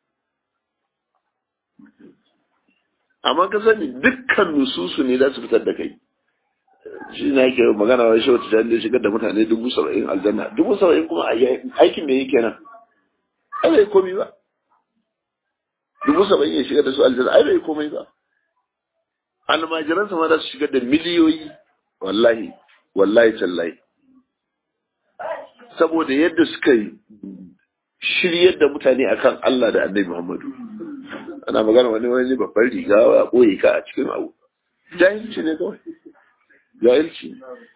Amma ka sani dukkan nususu ne za su fitar da kai. Shi na yake magana wa shi wata jami'ai shigar da mutane dubu saba'in aljanna. Dubu saba'in kuma aikin me yake nan? Ai bai komai ba. Dubu saba'in ya shigar da su aljanna ai bai komai ba. Almajiransa ma za su shigar da miliyoyi wallahi wallahi tallahi. saboda yadda suka yi shiryar da mutane akan Allah da Annabi Muhammadu ana magana wani wani babban riga a boye ka a cikin abu jahilci ne kawai jahilci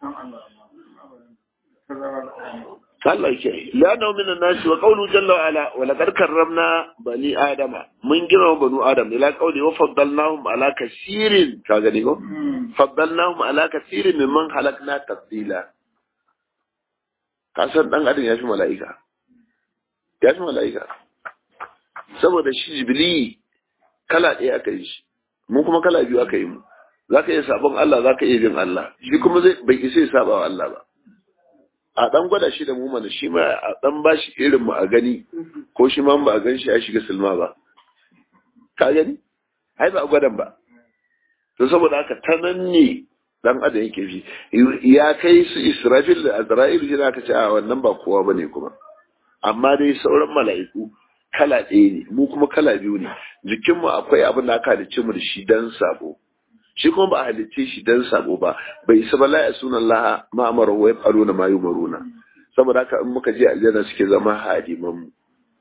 Allah ke la na min nasi wa qawlu jalla wa ala wa laqad karramna bani adama mun girma banu adam ila qawli wa faddalnahum ala kaseerin ka gani ko faddalnahum ala kaseerin mimman halakna tafdila kasan dan adam ya fi mala'ika ya fi mala'ika saboda shi jibili kala ɗaya aka yi shi mun kuma kala biyu aka yi mu za ka iya sabon Allah za ka iya bin Allah shi kuma zai bai isa ya saba wa Allah ba a dan gwada shi da mu mana shi ma a dan ba shi irin mu a gani ko shi ma ba a gan shi ya shiga silma ba ka gani ai ba a gwadan ba to saboda haka ta nan ne dan adam yake fi ya kai su Israfil da Azra'il shi aka ce a wannan ba kowa bane kuma amma dai sauran mala'iku kala ɗaya ne mu kuma kala biyu ne jikinmu akwai abin da aka halicce mu da shi dan sabo shi kuma ba a halicce shi dan sabo ba bai isa ba la ya sunan laha ma amara wa yaqaluna ma yumaruna saboda haka in muka je aljanna suke zama hadiman mu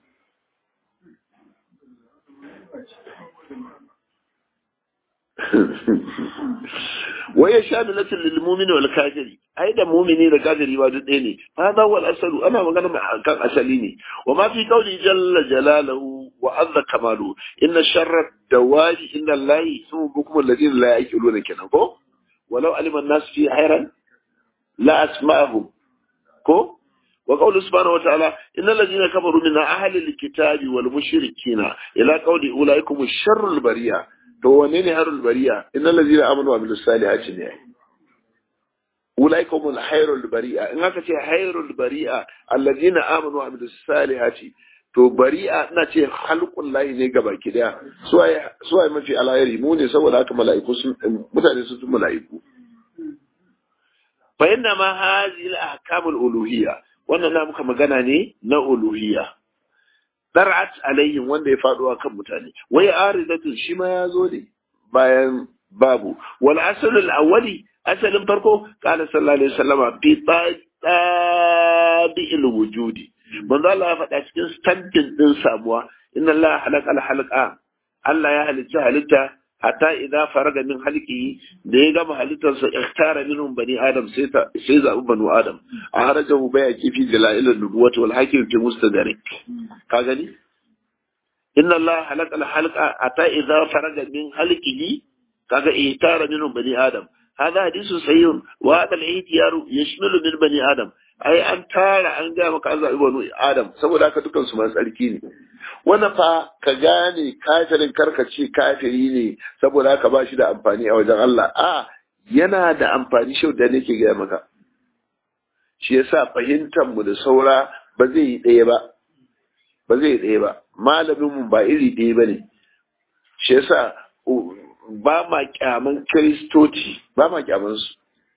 wai sha da natin lil mu'mini wal kafiri ai da mu'mini da kafiri ba duk ɗaya ne hada wal asalu ana magana kan asali ne wa ma fi qawli jalla jalaluhu wa azza kamalu inna sharra dawaji inna allahi sumu bukum alladhina la yaqiluna kenan ko walau alima an-nas fi hayran la asma'ahum ko wa qawlu subhanahu wa ta'ala innal ladhina kafaru min ahli al-kitabi wal mushrikina ila qawli ulaikum sharrul bariya to wanne ne harul bariya innal ladina amanu wa amilus salihati ne ulaikum al hayrul bari'a in aka ce hayrul bari'a alladina amanu wa amilus salihati to bari'a ina ce halqul lahi ne gaba ki daya suwaye suwaye mafi alayri mu ne saboda haka mala'iku sun mutane sun tun mala'iku fa inna ma hadhihi al ahkamul uluhiyya wannan na muka magana ne na uluhiyya dar'at alaihim wanda ya faɗo a kan mutane wai aridatun shi ma ya zo ne bayan babu wal asalul awwali asalin farko qala sallallahu alaihi wasallama fi tabi'il wujudi manzo Allah ya faɗa cikin standin din samuwa inna Allah halaka al halqa Allah ya halitta halitta hatta idza faraga min halqihi da ya gama halittarsa ikhtara minhum bani adam sai ta sai zabi banu adam a harajahu baya kifi dalail an-nubuwati wal hakim fi mustadrik ka gani inna allaha halaka al-halqa hatta idza faraga min halqihi kaga ihtara minhum bani adam هذا حديث صحيح وهذا الاحتيار يشمل من بني ادم ai an tara an ga maka an zaɓi banu adam saboda haka dukan su masu tsarki ne wanda fa ka gane kafirin karkace kafiri ne saboda haka ba shi da amfani a wajen Allah a yana da amfani shi da nake gaya maka shi yasa fahimtar mu da saura ba zai yi ɗaya ba ba zai yi ɗaya ba malamin mu ba iri ɗaya ba ne shi yasa ba ma kyaman kiristoci ba ma kyaman su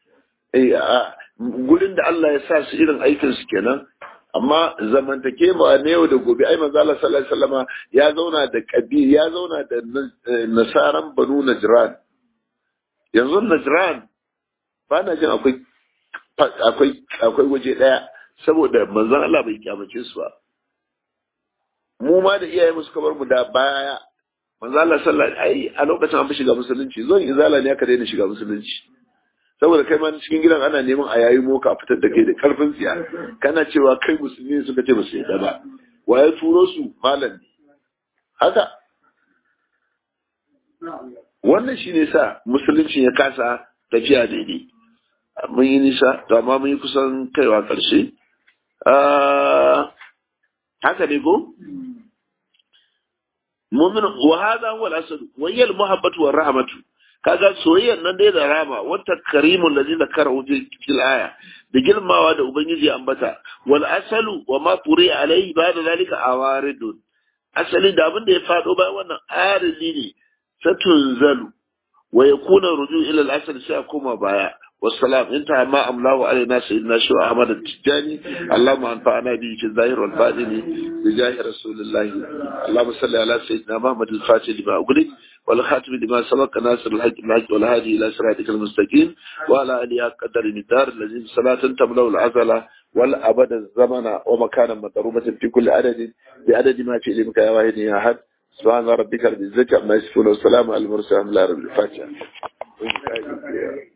gurin da Allah ya sa su irin aikin su kenan amma zamantake ma na yau da gobe ai manzo Allah sallallahu alaihi wasallama ya zauna da kabir ya zauna da nasaran banu najran yanzu najran ba na jin akwai akwai akwai waje daya saboda manzon Allah bai kyamace su ba mu ma da iyaye mu suka bar mu da baya manzo Allah sallallahu alaihi ai a lokacin an fi shiga musulunci zon izala ne aka daina shiga musulunci saboda kai ma cikin gidan ana neman a yayi moka a fitar da kai da karfin tsiya kana cewa kai musulmi suka ce ba su yadda ba waye turo su malam ne haka wannan shi ne sa musulunci ya kasa tafiya daidai mun yi nisa to amma mun yi kusan kaiwa ƙarshe haka ne ko mumin wa hadha huwa al-asl wa hiya al-muhabbatu wa rahmatu kaga soyayyar nan dai da rama wata karimul ladzi zakarahu fil aya da girmawa da ubangiji ambata wal asalu wa ma turi alai ba da zalika awaridun asali da abin da ya fado bayan wannan arili ne satunzalu wa yakuna ruju ila al asal sai koma baya والسلام انتهى ما أملاه علينا سيدنا شو أحمد التجاني اللهم أنفعنا به في الظاهر والباطن بجاه رسول الله اللهم صل على سيدنا محمد الفاتح لما أغلق والخاتم لما سبق ناصر الحج الحج والهادي إلى صراطك المستقيم وعلى آله قدر الدار الذي صلاة تملأ العزلة والأبد الزمن ومكانا مضروبة في كل عدد بعدد ما في علمك يا واحد يا أحد سبحان ربك رب العزة عما يصفون والسلام على المرسلين لا رب الفاتحة